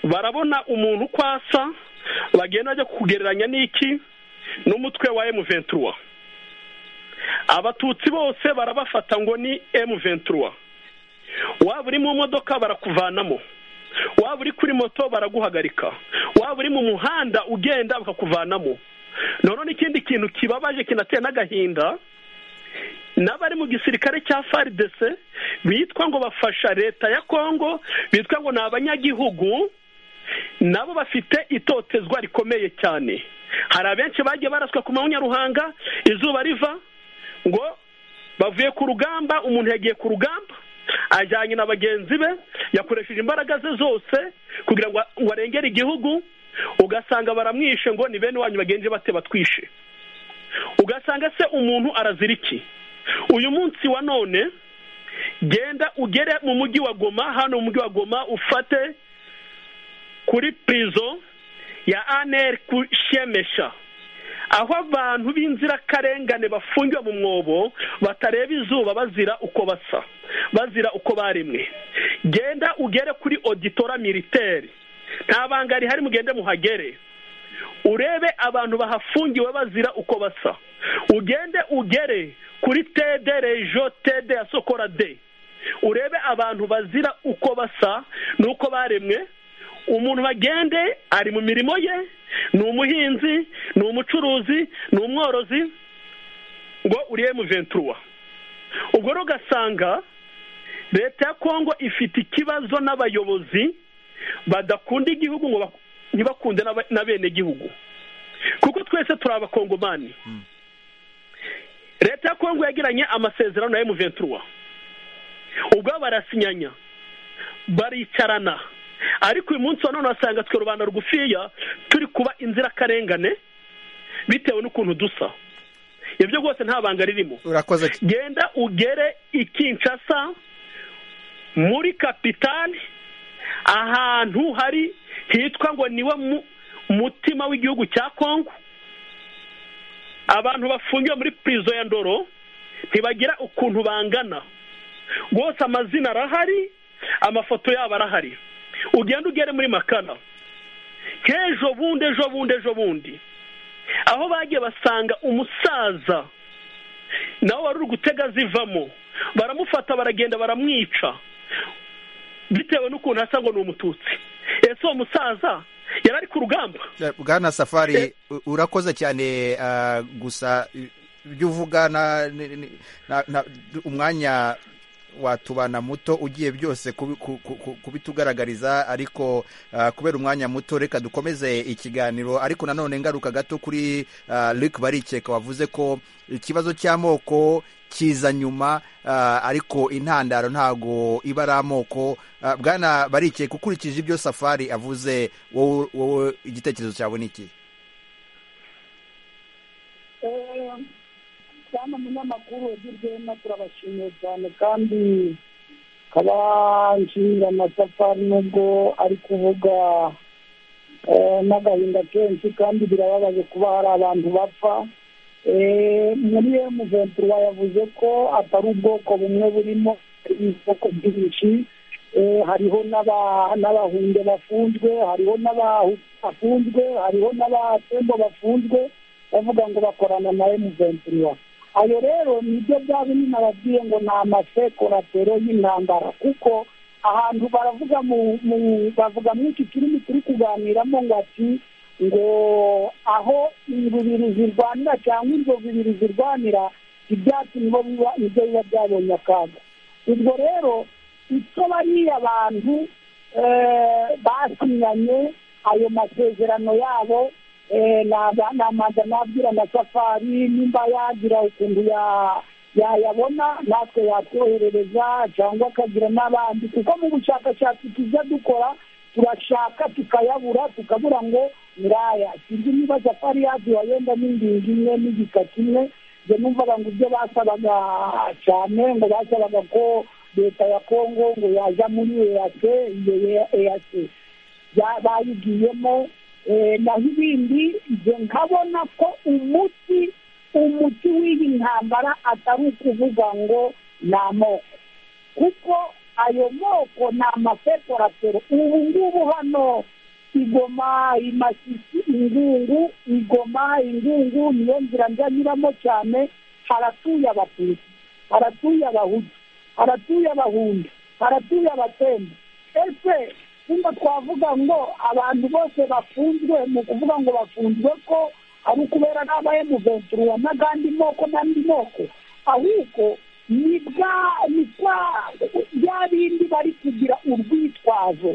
barabona umuntu uko asa bagenda bajya kugereranya n'iki n'umutwe wa emuventura abatutsi bose barabafata ngo ni emuventura waba uri mu modoka barakuvanamo waba uri kuri moto baraguhagarika waba uri mu muhanda ugenda bakakuvanamo noneho n'ikindi kintu kibabaje kinateye n'agahinda n'abari mu gisirikare cya faridese bitwa ngo bafasha leta ya kongo bitwa ngo ni abanyagihugu nabo bafite itotezwa rikomeye cyane hari abenshi bagiye baraswa ku manyaruhanga izuba riva ngo bavuye ku rugamba umuntu yagiye ku rugamba ajyanye na bagenzi be yakoresheje imbaraga ze zose kugira ngo arengere igihugu ugasanga baramwishe ngo ni bene wanyu bagenzi bate batwishe ugasanga se umuntu arazira iki uyu munsi wa none genda ugere mu mujyi wa goma hano mu mujyi wa goma ufate kuri purizo ya aneri kushemesha aho abantu b'inzirakarengane bafungiwe mu mwobo batareba izuba bazira uko basa bazira uko baremwe genda ugere kuri oditora militeri nta banga rihari mugende muhagere urebe abantu bahafungiwe bazira uko basa ugende ugere kuri tede rejo tede ya sokora de urebe abantu bazira uko basa n'uko baremwe umuntu bagende ari mu mirimo ye ni umuhinzi ni umucuruzi ni umworozi ngo uriye mu venturuwa ubwo rero ugasanga leta ya kongo ifite ikibazo n'abayobozi badakunda igihugu ngo ntibakunde na bene gihugu kuko twese turi abakongomani leta ya kongo yagiranye amasezerano na emu venturuwa ubwo barasinyanya baricarana ariko uyu munsi wa none wasanga twe rubanda rugufiya turi kuba inzirakarengane bitewe n'ukuntu dusa ibyo rwose nta banga ririmo genda ugere i Kinshasa muri kapitali ahantu hari hitwa ngo niwe mutima w'igihugu cya kongo abantu bafungiwe muri purizo ya ndoro ntibagira ukuntu bangana rwose amazina arahari amafoto yabo arahari ugenda ugere muri makana nk'ejo bundi ejo bundi ejo bundi aho bagiye basanga umusaza nawe wari uri gutega azivamo baramufata baragenda baramwica bitewe n'ukuntu asa ngo ni umututsi ese uwo musaza yari ari ku rugamba bwana safari urakoze cyane gusa ibyo uvuga umwanya watubana muto ugiye byose kubitugaragariza ariko kubera umwanya muto reka dukomeze ikiganiro ariko nanone ngaruka gato kuri Luc barikeka wavuze ko ikibazo cy'amoko kiza nyuma ariko intandaro ntago iba ari amoko bwana barikeka ukurikije ibyo safari avuze wowe igitekerezo cyawe ni iki cyane umunyamakuru wagirwemo turabashimiye cyane kandi akaba nshimira amatafari nubwo ari kuvuga n'agahinda kenshi kandi birababaje kuba hari abantu bapfa muri emuventura yavuze ko atari ubwoko bumwe burimo ubwoko bwinshi hariho n'abahunde bafunzwe hariho bafunzwe hariho n'abatembo bafunzwe bavuga ngo bakorana na emuventura ayo rero nibyo byaba nyine ababwiye ngo ni amasekoratero y'intambara kuko ahantu baravuga mu bavuga muri iki kirimi turi kuganiramo ngo ati ngo aho bibiri zirwanira cyangwa inzovu bibiri zirwanira ibyatsi nibo biba nibyo biba byabonye akaga ubwo rero icyo bariya bantu basinyanye ayo masezerano yabo nabanza nabwira na safari nimba yagira ukuntu yayabona natwe yatwoherereza cyangwa akagira n'abandi kuko mu bushakashatsi tujya dukora turashaka tukayabura tukabura ngo miraya sinzi niba safari yaduha yenda n'indingi imwe n'igika kimwe njye numvaga ngo ibyo basabaga cyane ngo basabaga ko leta ya kongo ngo yaja muri eyate iyo eyate bayigiyemo naho ibindi ibyo nkabona ko umuti umuti w'iyi ntambara atari ukuvuga ngo ni amoko kuko ayo moko ni amasekoratero ubu ngubu hano igoma imashyisi ingungu igoma ingungu niyo nzira njya nyuramo cyane haratuye abatutsi haratuye abahutu haratuye abahunda haratuye abatemba ese nimba twavuga ngo abantu bose bafunzwe ni ukuvuga ngo bafunzwe ko ari ukubera n'aba emuventura n'agandi moko n'andi moko ahubwo ni bwa ni bwa bya bindi bari kugira urwitwazo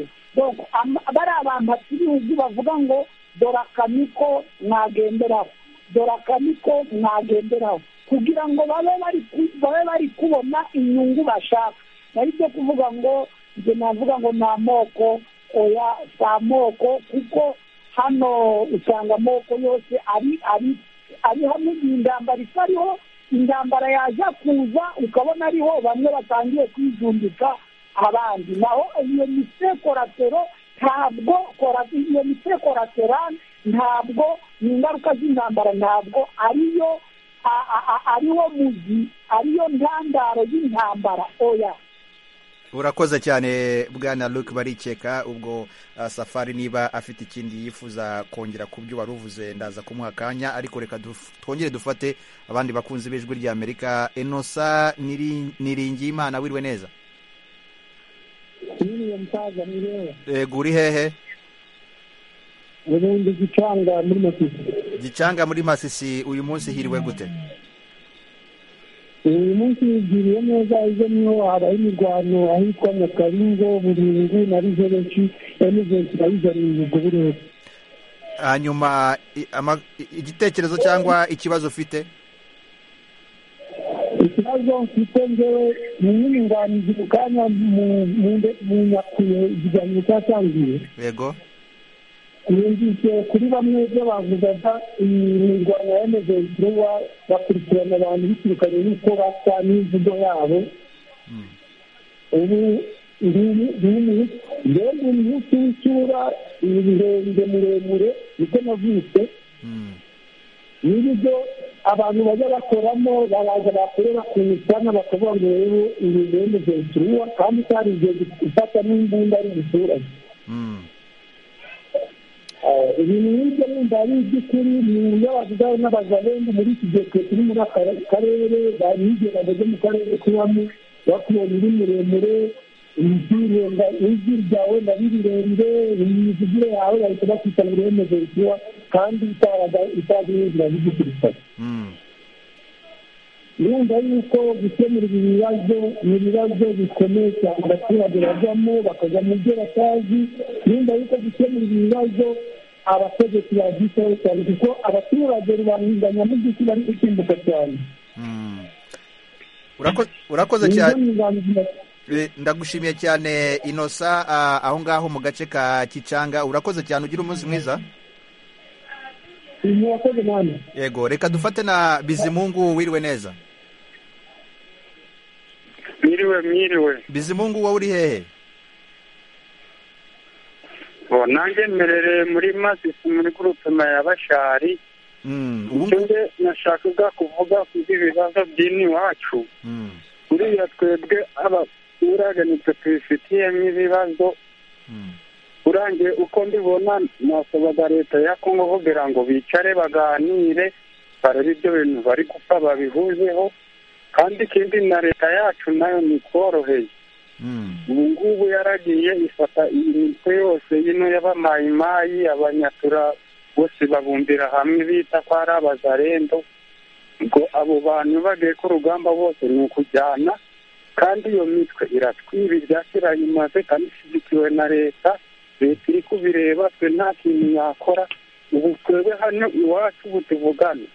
bari abantu b'ibihugu bavuga ngo dore akamiko mwagenderaho dore akamiko mwagenderaho kugira ngo babe bari kubona inyungu bashaka nari byo kuvuga ngo njye navuga ngo ni amoko oya si amoko kuko hano usanga amoko yose ari ari ari hamwe intambara itariho intambara yaza kuza ukabona ariho bamwe batangiye kwijumbika abandi naho iyo misekoratero ntabwo iyo misekoraterane ntabwo ni ingaruka z'intambara ntabwo ariyo ariwo muzi ariyo ntandaro y'intambara oya urakoze cyane bwana luke barikeka ubwo safari niba afite ikindi yifuza kongera ku byo wari uvuze ndaza kumuha akanya ariko reka twongere dufate abandi bakunzi b'ijwi rya amerika enosa niringiyimana wiriwe neza n'uriya musaza nirewe rego uri hehe ubundi gicanga muri masisi gicanga muri masisi uyu munsi hiriwe gute uyu munsi yigiriye neza ibyo niho habaye imirwano ahitwa nyakaringo buringu na rizerenshi emuventi na rizerengo burera hanyuma i- ama- i- igitekerezo cyangwa ikibazo ufite ikibazo mfite ngewe ni inyunganizi mu kanya mu- mu nde- mu nyakuye ikiganiro cyatangiye yego yumvise kuri bamwe ibyo bavugaga imirwano ya emuventi bakurikirana abantu biturukanye n'uko basa n'imvugo yabo ubu mbega umunsi w'icyura ibihembwe muremure niko navutse n'ibyo abantu bajya bakoramo baraza bakorera ku misana bakavuga ngo rero ibi bihembwe byeturuwa kandi utari igihe gufata n'imbunda ari umuturage ibintu nk'ibyo wumva ari iby'ukuri ni iby'abazungu n'abazarenga muri iki gihe twe turi muri aka karere bari igihembwe byo mu karere tubamo bakubona uri muremure ibyirenga ijwi ryawe na rirerire imivugire yawe bahita bakwita ngo uremeze vuba kandi itazi n'inzira z'igikirikare urumva yuko gukemura ibi bibazo ni ibibazo bikomeye cyane abaturage bajyamo bakajya mu byo batazi urumva yuko gukemura ibi bibazo abategetsi babyitaho cyane kuko abaturage rubanda nyamugiki bari gusimbuka cyane Urako- urakoze cyane Eh, ndagushimiye cyane inosa ah, aho ngaho mu gace ka kicanga urakoze cyane ugira umunsi mwiza murakoze namwe yego reka dufate na bizimungu wiriwe neza mwiriwe mwiriwe bizimungu wowe uri hehe ubu nanjye mmerereye muri masisi muri gurupema ya bashari icyo nge nashakaga kuvuga ku by'ibibazo by'iwacu buriya twebwe abaturage nitwe tubifitiyemo ibibazo urangiye uko mbibona nasabaga leta ya kongo kugira ngo bicare baganire barebe ibyo bintu bari gupfa babihuzeho kandi ikindi na leta yacu nayo ntikoroheye ubu ngubu yaragiye ifata iyi mitwe yose yino y'abamayimayi abanyatura bose babumbira hamwe bita ko ari abazarendo ngo abo bantu bagiye ku rugamba bose ni ukujyana kandi iyo mitwe iratwiba ibya kera imaze kandi ishyigikiwe na leta leta iri kubireba twe nta kintu yakora ubu twebwe hano iwacu ubu tuvugane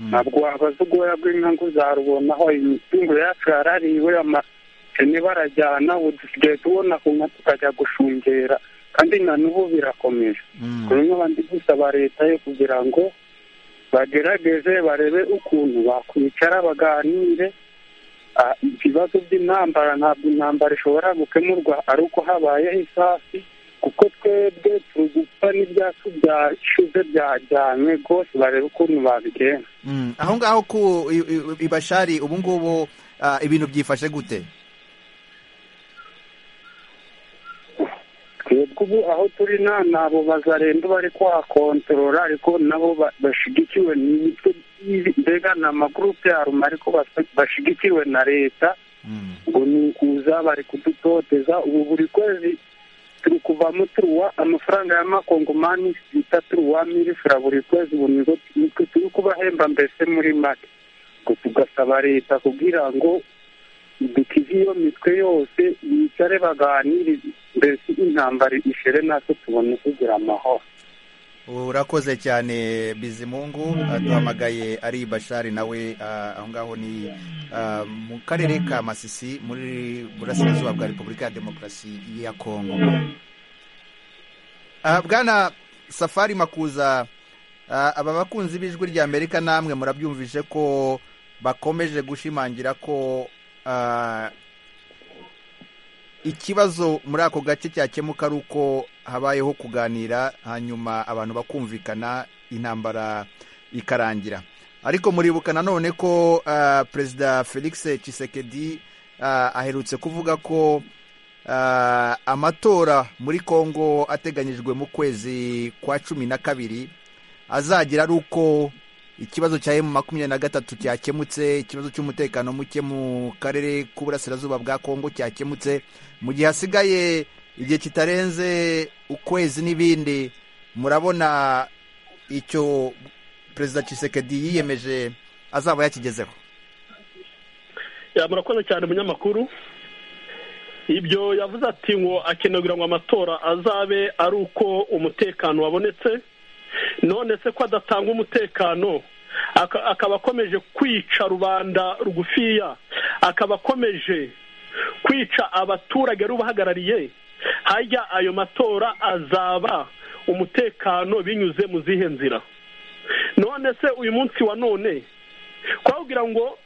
ntabwo wabaza ubwoya bw'inka ngo uzarubonaho imitungo yacu yarariwe amakene barajyana ubu dusigaye tubona ku nka tukajya gushungera kandi na n'ubu birakomeje turimo abandi gusaba leta yo kugira ngo bagerageze barebe ukuntu bakwicara baganire Ah, ibibazo by'intambara ntabwo intambara ishobora gukemurwa ari uko habayeho isafi kuko twebwe turi gupfa n'ibyatsi byashyuze byajyanywe rwose barebe ukuntu babigenza aho ngaho ku i- i- ibashari ubu ngubu ah, ibintu byifashe gute twebwe ubu aho turi nta nabo bazarenda bari kuhakontorora ariko nabo ba- bashyigikiwe n'imitwe y'ibi- mbega ni amagurupe ya ruma ariko basa- bashyigikiwe na leta ngo ni ukuza bari kudutoteza ubu buri kwezi turi kuvamo turuwa amafaranga y'amakongomani bita turuwa miri fura buri kwezi ubu nizo nitwe turi kubahemba mbese muri make ngo tugasaba leta kugira ngo dukize iyo mitwe yose bicare baganirize mbese intambara ishere natwe tubone kugira amahoro urakoze cyane bizimungu aduhamagaye ari bashari nawe ah, aho ngaho ni ah, mu karere ka masisi muri burasirazuba bwa repubulika ya demokarasi ya kongo Ah, bwana safari makuza ah, aba bakunzi b'ijwi rya amerika namwe murabyumvise ko bakomeje gushimangira ko ah, ikibazo muri ako gace cyakemuka ari uko habayeho kuganira hanyuma abantu bakumvikana intambara ikarangira ariko muribuka nanone ko ah, perezida felix Tshisekedi ah, aherutse kuvuga ko ah, amatora muri kongo ateganyijwe mu kwezi kwa cumi na kabiri azagira ari uko ikibazo cya emu makumyabiri na gatatu cyakemutse ikibazo cy'umutekano muke mu karere k'uburasirazuba bwa kongo cyakemutse mu gihe hasigaye igihe kitarenze ukwezi n'ibindi murabona icyo perezida Tshisekedi yiyemeje azaba yakigezeho Ya, murakoze cyane umunyamakuru ibyo yavuze ati ngo akeneye kugira ngo amatora azabe ari uko umutekano wabonetse none se ko adatanga umutekano aka- akaba akomeje kwica rubanda rugufiya akaba akomeje kwica abaturage rubahagarariye hajya ayo matora azaba umutekano binyuze mu zihe nzira none se uyu munsi wa none kwabwira ngo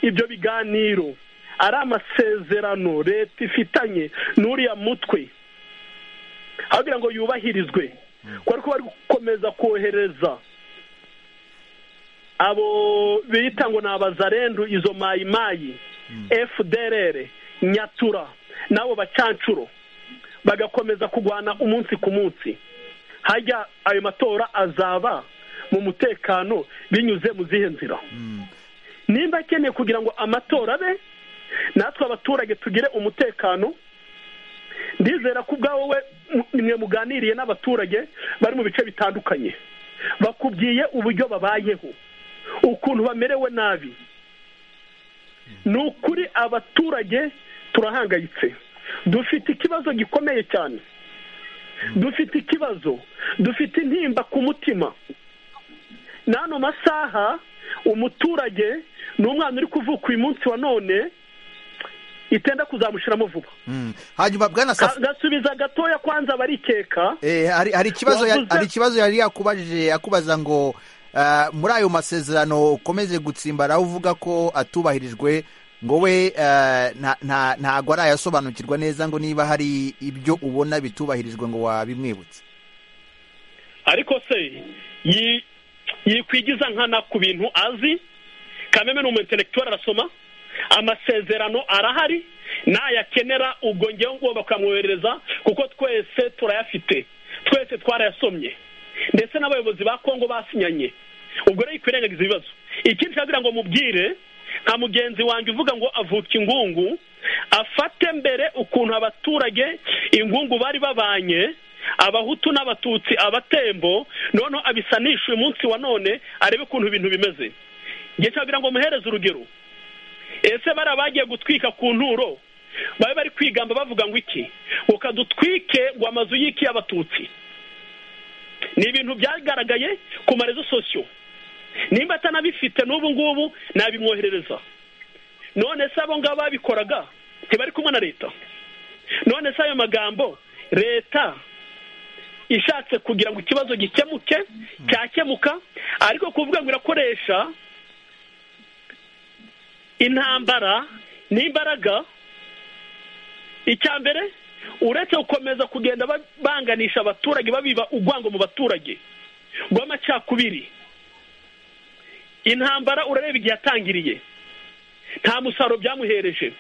ibyo biganiro ari amasezerano leta ifitanye n'uriya mutwe aho kugira ngo yubahirizwe ko ariko bari gukomeza kohereza abo bita ngo ni abazarendu izo mayimayi fdrr nyatura n'abo bacancuro bagakomeza kurwana umunsi ku munsi hajya ayo matora azaba mu mutekano binyuze mu zihe nzira nimba akeneye kugira ngo amatora abe natwe abaturage tugire umutekano ndizera ko ubwawe we mwe muganiriye n'abaturage bari mu bice bitandukanye bakubwiye uburyo babayeho ukuntu bamerewe nabi ni ukuri abaturage turahangayitse dufite ikibazo gikomeye cyane dufite ikibazo dufite intimba ku mutima n'ano masaha umuturage ni umwana uri kuvuka uyu munsi wa none itenda kuzamushiramo vuba hanyuma bwana Ka- gasubiza gatoya kwanza barikeka Eh, hari hari ikibazo ya- Wavuze- hari ikibazo yari yakubajije akubaza ngo ah, muri ayo masezerano ukomeze gutsimbara uvuga ko atubahirijwe ngo we ah, nta- nta- ntago arayasobanukirwa neza ngo niba hari ibyo ubona bitubahirijwe ngo wabimwibutse ariko se yi- yikwigiza nkana ku bintu azi kameme ni umuintelektuwari arasoma amasezerano arahari nayakenera ubwo ngewe ngomba kuyamwoherereza kuko twese turayafite twese twarayasomye ndetse n'abayobozi ba kongo basinyanye ubwo rero ikwirengagiza ibibazo ikindi ushaka kugira ngo mubwire nka mugenzi wanjye uvuga ngo avuka ingungu afate mbere ukuntu abaturage ingungu bari babanye abahutu n'abatutsi abatembo noneho abisanishe uyu munsi wa none arebe ukuntu ibintu bimeze njye nshaka ngo muhereze urugero ese bariya bagiye gutwika ku nturo babe bari kwigamba bavuga ngo iki ngo dutwike ngo amazu y'iki y'abatutsi ni ibintu byagaragaye ku marezo sosiyo nimba atanabifite n'ubu ngubu nabimwoherereza none se abo ngabo babikoraga ntibari kumwe na leta none se ayo magambo leta ishatse kugira ngo ikibazo gikemuke cyakemuka ariko kuvuga ngo irakoresha intambara n'imbaraga icya mbere uretse gukomeza kugenda banganisha abaturage babiba urwango mu baturage rw'amacakubiri intambara urareba igihe yatangiriye nta musaruro byamuhereje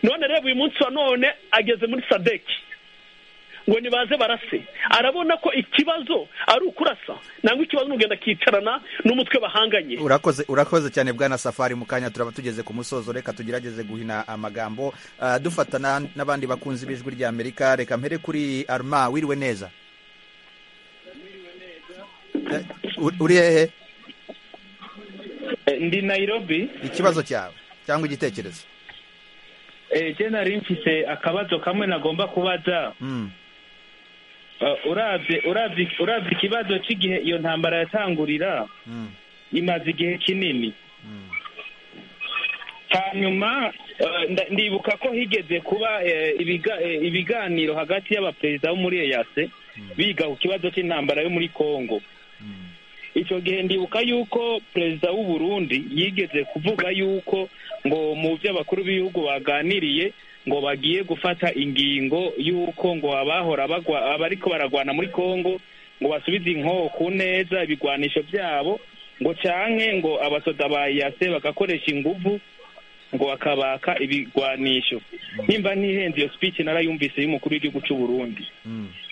none reba uyu munsi wa none ageze muri sadeki ngo nibaze barase arabona ko ikibazo ari ukurasa nangwa ikibazo n'ugenda akicarana n'umutwe bahanganye urakoze urakoze cyane bwana safari mu kanya turaba tugeze ku musozo reka tugerageze guhina amagambo dufatana n'abandi bakunzi b'ijwi rya amerika reka mpere kuri arma wiriwe neza uri hehe ndi nayirobi ikibazo cyawe cyangwa igitekerezo nari mfise akabazo kamwe nagomba kubaza urabye ikibazo cy'igihe iyo ntambara yatangurira imaze igihe kinini hanyuma ndibuka ko higeze kuba ibiganiro hagati y'abaperezida bo muri eyase biga ku kibazo cy'intambara yo muri congo icyo gihe ndibuka yuko perezida w'u Burundi yigeze kuvuga yuko ngo mu byo abakuru b'ibihugu baganiriye ngo bagiye gufata ingingo y'uko ngo abahora abariko baragwana muri congo ngo basubize inkoku neza ibigwanisho byabo ngo canke ngo abasoda ba yase bagakoresha inguvu ngo bakabaka ibigwanisho nimba ntihenze iyo speech narayumvise y'umukuru w'igihugu cy'u Burundi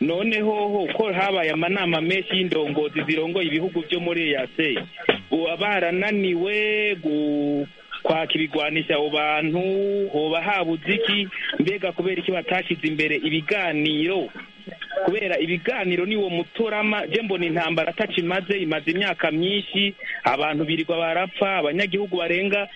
noneho ko habaye amanama menshi y'indongozi zirongoye ibihugu byo muri yase uba barananiwe kwaka ibigwanisha abo bantu hoba habuze iki mbega kubera iki batashyize imbere ibiganiro kubera ibiganiro ni wo mutorama mbona intambara ataca imaze imaze imyaka myinshi abantu birirwa barapfa abanyagihugu barenga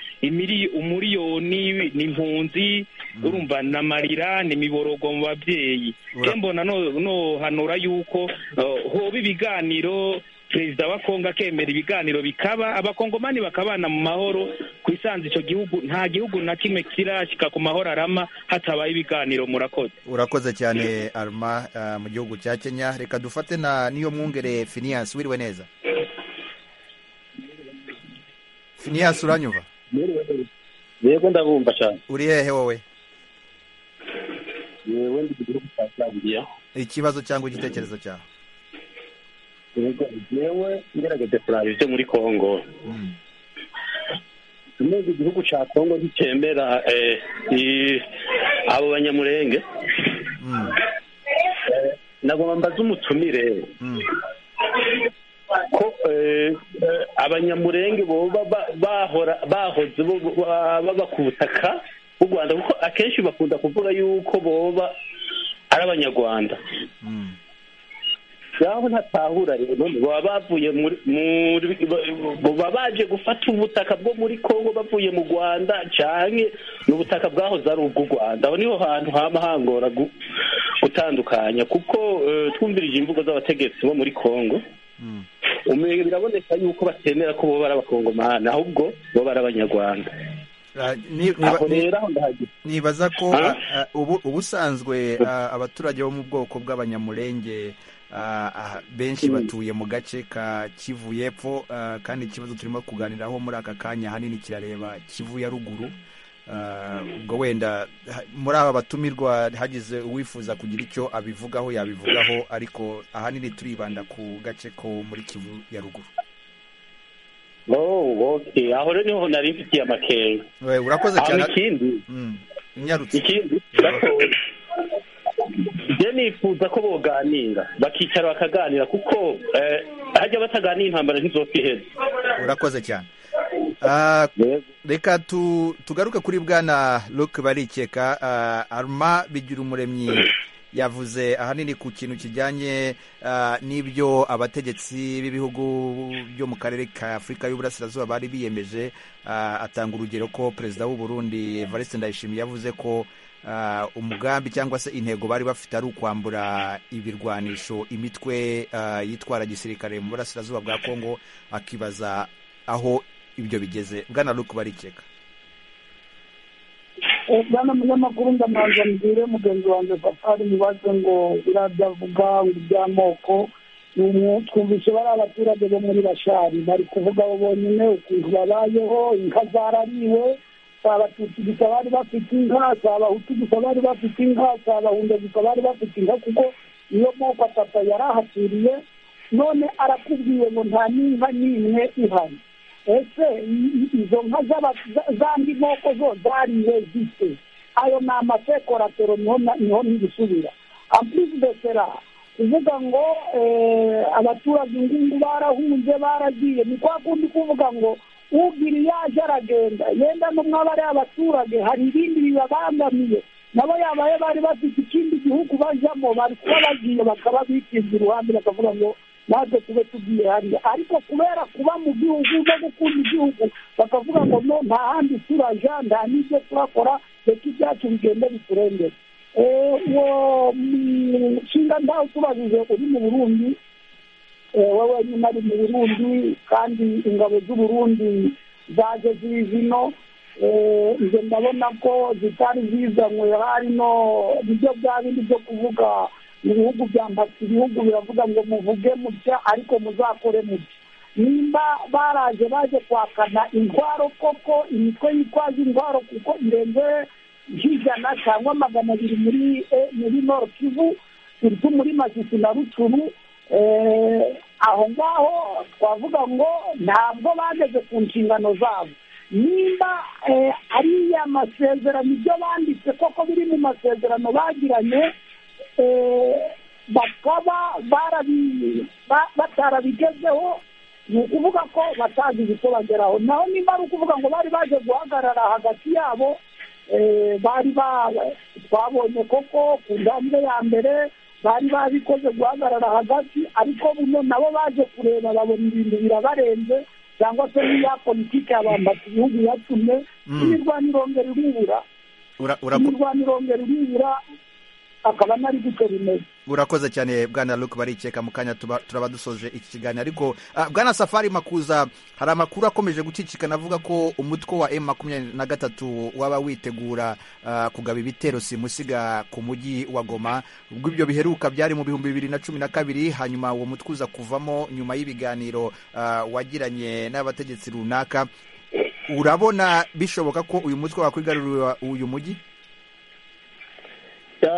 umuriyoni ni impunzi urumva n'amarira ni imiborogo mu babyeyi mbona nohanura yuko hoba ibiganiro perezida wa kongo akemera ibiganiro bikaba abakongomani bakabana mu mahoro ku isanzu icyo gihugu nta gihugu na kimwe kirashyika ku mahoro arama hatabaye ibiganiro murakoze urakoze cyane arma mu gihugu cya kenya reka dufate na niyo mwungere finiyasi wiriwe neza finiyasi uranyuva yego ndabumva cyane uri hehe wowe yewe ndi ku gihugu cya zambiya ikibazo cyangwa igitekerezo cyawe yewe ngerageze kuraba ibyo muri congo neza igihugu cya congo nticyemera abo banyamurenge nagomba mbaze umutumire ko abanyamurenge bahoze baba ku butaka bw'u rwanda kuko akenshi bakunda kuvuga yuko boba ari abanyarwanda ngaho ntatahura rero baba bavuye baba baje gufata ubutaka bwo muri congo bavuye mu rwanda cyane ni ubutaka bwahoze ari ubw'u rwanda aho niho hantu haba hangora gutandukanya kuko twumvirije imvugo z'abategetsi bo muri congo biraboneka yuko batemera ko boba ari abakongomani ahubwo boba ari abanyarwanda nibaza ko ubusanzwe abaturage bo mu bwoko bw'abanyamurenge benshi batuye mu gace ka kivu y'epfo kandi ikibazo turimo kuganiraho muri aka kanya ahanini kirareba kivu ya ruguru ubwo wenda muri aba batumirwa hagize uwifuza kugira icyo abivugaho yabivugaho ariko ahanini turibanda ku gace ko muri kivu ya ruguru aho rero niho nari mfitiye amakenga urakoze cyane ikindi ikindi njye nifuza ko boganira bakicara bakaganira kuko hajya bataganira intambara ntizopiheze urakoze cyane reka tugaruke kuri bwana luke barikeka aruma bigira umuremyi yavuze ahanini ku kintu kijyanye n'ibyo abategetsi b'ibihugu byo mu karere ka afurika y'uburasirazuba bari biyemeje atanga urugero ko perezida w'u Burundi Evariste Ndayishimiye yavuze ko umugambi cyangwa se intego bari bafite ari ukwambura ibirwanisho imitwe yitwara gisirikare mu burasirazuba bwa kongo akibaza aho ibyo bigeze bwana luke barikeka bwana munyamakuru ndamanza mbwire mugenzi wanjye safari mubaze ngo biriya byavuga ngo iby'amoko twumvise bari abaturage bo muri bashari bari kuvuga abo bonyine ukuntu babayeho inka zarariwe si abatutsi gusa bari bafite inka si abahutu gusa bari bafite inka si abahunda gusa bari bafite inka kuko iyo moko atatu yari ahaturiye none arakubwiye ngo nta n'inka n'imwe ihari ese izo nka z'andi moko zo zariye zite ayo ni amasekoratero niho n'ibisubira ampurizi desera kuvuga ngo abaturage ngubu barahunze baragiye ni kwa kundi kuvuga ngo ubwira yaje aragenda yenda n'umwe aba ari abaturage hari ibindi bibabangamiye nabo yabaye bari bafite ikindi gihugu bajyamo bari kuba bagiye bakaba bikinze iruhande bakavuga ngo natwe tube tugiye hariya ariko kubera kuba mu gihugu no gukunda igihugu bakavuga ngo no nta handi turaja nta n'ibyo turakora reka ibyacu bigende biturengere uwo nshinga ntawe utubajije uri mu burundi wowe nyine ari mu burundi kandi ingabo z'uburundi zaje ziri zino ibyo ndabona ko zitari zizanywe harimo ibyo bya bindi byo kuvuga ibihugu bya mbasi ibihugu biravuga ngo muvuge mutya ariko muzakore mutya nimba baraje baje kwakana intwaro koko imitwe yitwaza intwaro kuko ndende nk'ijana cyangwa magana abiri muri muri noro kivu turi muri masisi na rucuru aho ngaho twavuga ngo ntabwo bageze ku nshingano zabo nimba ari ya masezerano ibyo banditse koko biri mu masezerano bagiranye bakaba batarabigezeho ni ukuvuga ko batagize icyo bageraho naho nimba ari ukuvuga ngo bari baje guhagarara hagati yabo bari twabonye koko ku ntambwe ya mbere bari babikoze guhagarara hagati ariko buno nabo baje kureba babona ibintu birabarenze cyangwa se n'iya politiki yabambata igihugu yatumye imirwano irongera irubura imirwano irongera irubura akaba nari gutyo bimeze urakoze cyane bwana luke barikeka mu kanya turaba dusoje iki kiganiro ariko bwana safari makuza hari amakuru akomeje gucicikana avuga ko umutwe wa emu makumyabiri na gatatu waba witegura kugaba ibitero simusiga ku mujyi wa goma ubwo ibyo biheruka byari mu bihumbi bibiri na cumi na kabiri hanyuma uwo mutwe uza kuvamo nyuma y'ibiganiro wagiranye n'abategetsi runaka urabona bishoboka ko uyu mutwe wakwigarurira uyu mujyi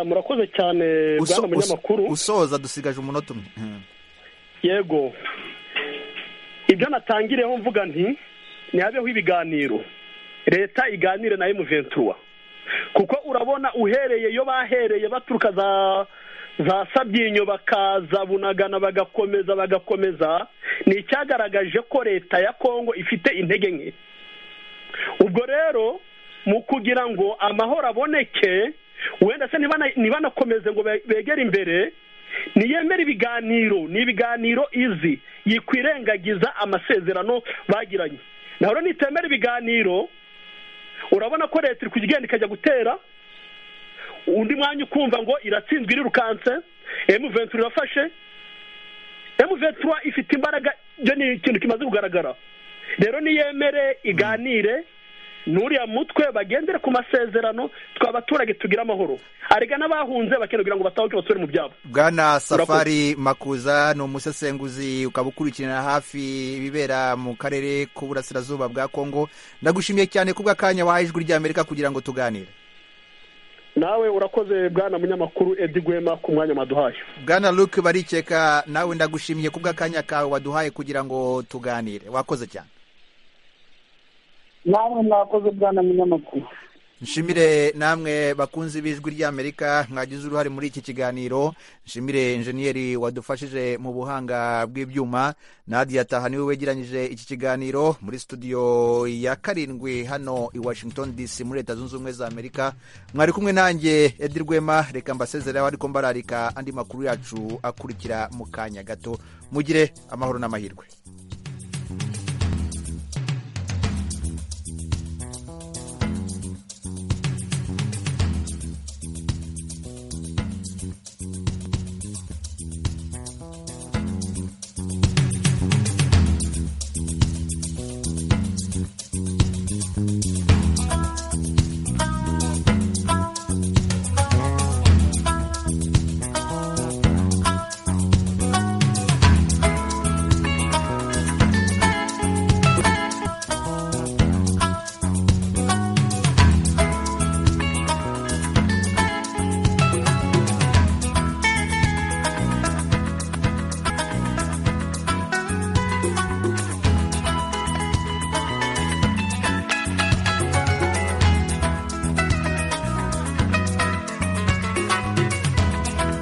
murakoze cyane bwana munyamakuru usoza dusigaje umunota umwe yego ibyo natangireho mvuga nti ntihabeho ibiganiro leta iganire na emuventura kuko urabona uhereye iyo bahereye baturuka za za sabyinyo bakaza bunagana bagakomeza bagakomeza ni icyagaragaje ko leta ya kongo ifite intege nke ubwo rero mu kugira ngo amahoro aboneke wenda se ntibanakomeze ngo begere imbere niyemere ibiganiro ni ibiganiro izi yikwirengagiza amasezerano bagiranye naho nitemera ibiganiro urabona ko leta iri kugenda ikajya gutera undi mwanya ukumva ngo iratsinzwe irirukanse emu ventura irafashe emu ventura ifite imbaraga ibyo ni ikintu kimaze kugaragara rero niyemere iganire n'uriya mutwe bagendere ku masezerano twe abaturage tugira amahoro arega n'abahunze kugira ngo batahuke basubire mu byabo bwana safari makuza ni umusesenguzi ukaba ukurikirana hafi ibibera mu karere k'uburasirazuba bwa kongo ndagushimiye cyane kubw'akanya wahaye ijwi ry'amerika kugira ngo tuganire nawe urakoze bwana munyamakuru edi gwema ku mwanya waduhaye bwana luke barikeka nawe ndagushimiye kubw'akanya kawe waduhaye kugira ngo tuganire wakoze cyane namwe mwakoze bwana munyamakuru nshimire namwe bakunze ibijwi ry'amerika mwagize uruhare muri iki kiganiro nshimire injeniyeri wadufashije mu buhanga bw'ibyuma nadia taha niwe wegeranyije iki kiganiro muri studio ya karindwi hano i washington dc muri leta zunze ubumwe za amerika mwari kumwe nanjye edi rwema reka mbasezeraho ariko mbararika andi makuru yacu akurikira mu kanya gato mugire amahoro n'amahirwe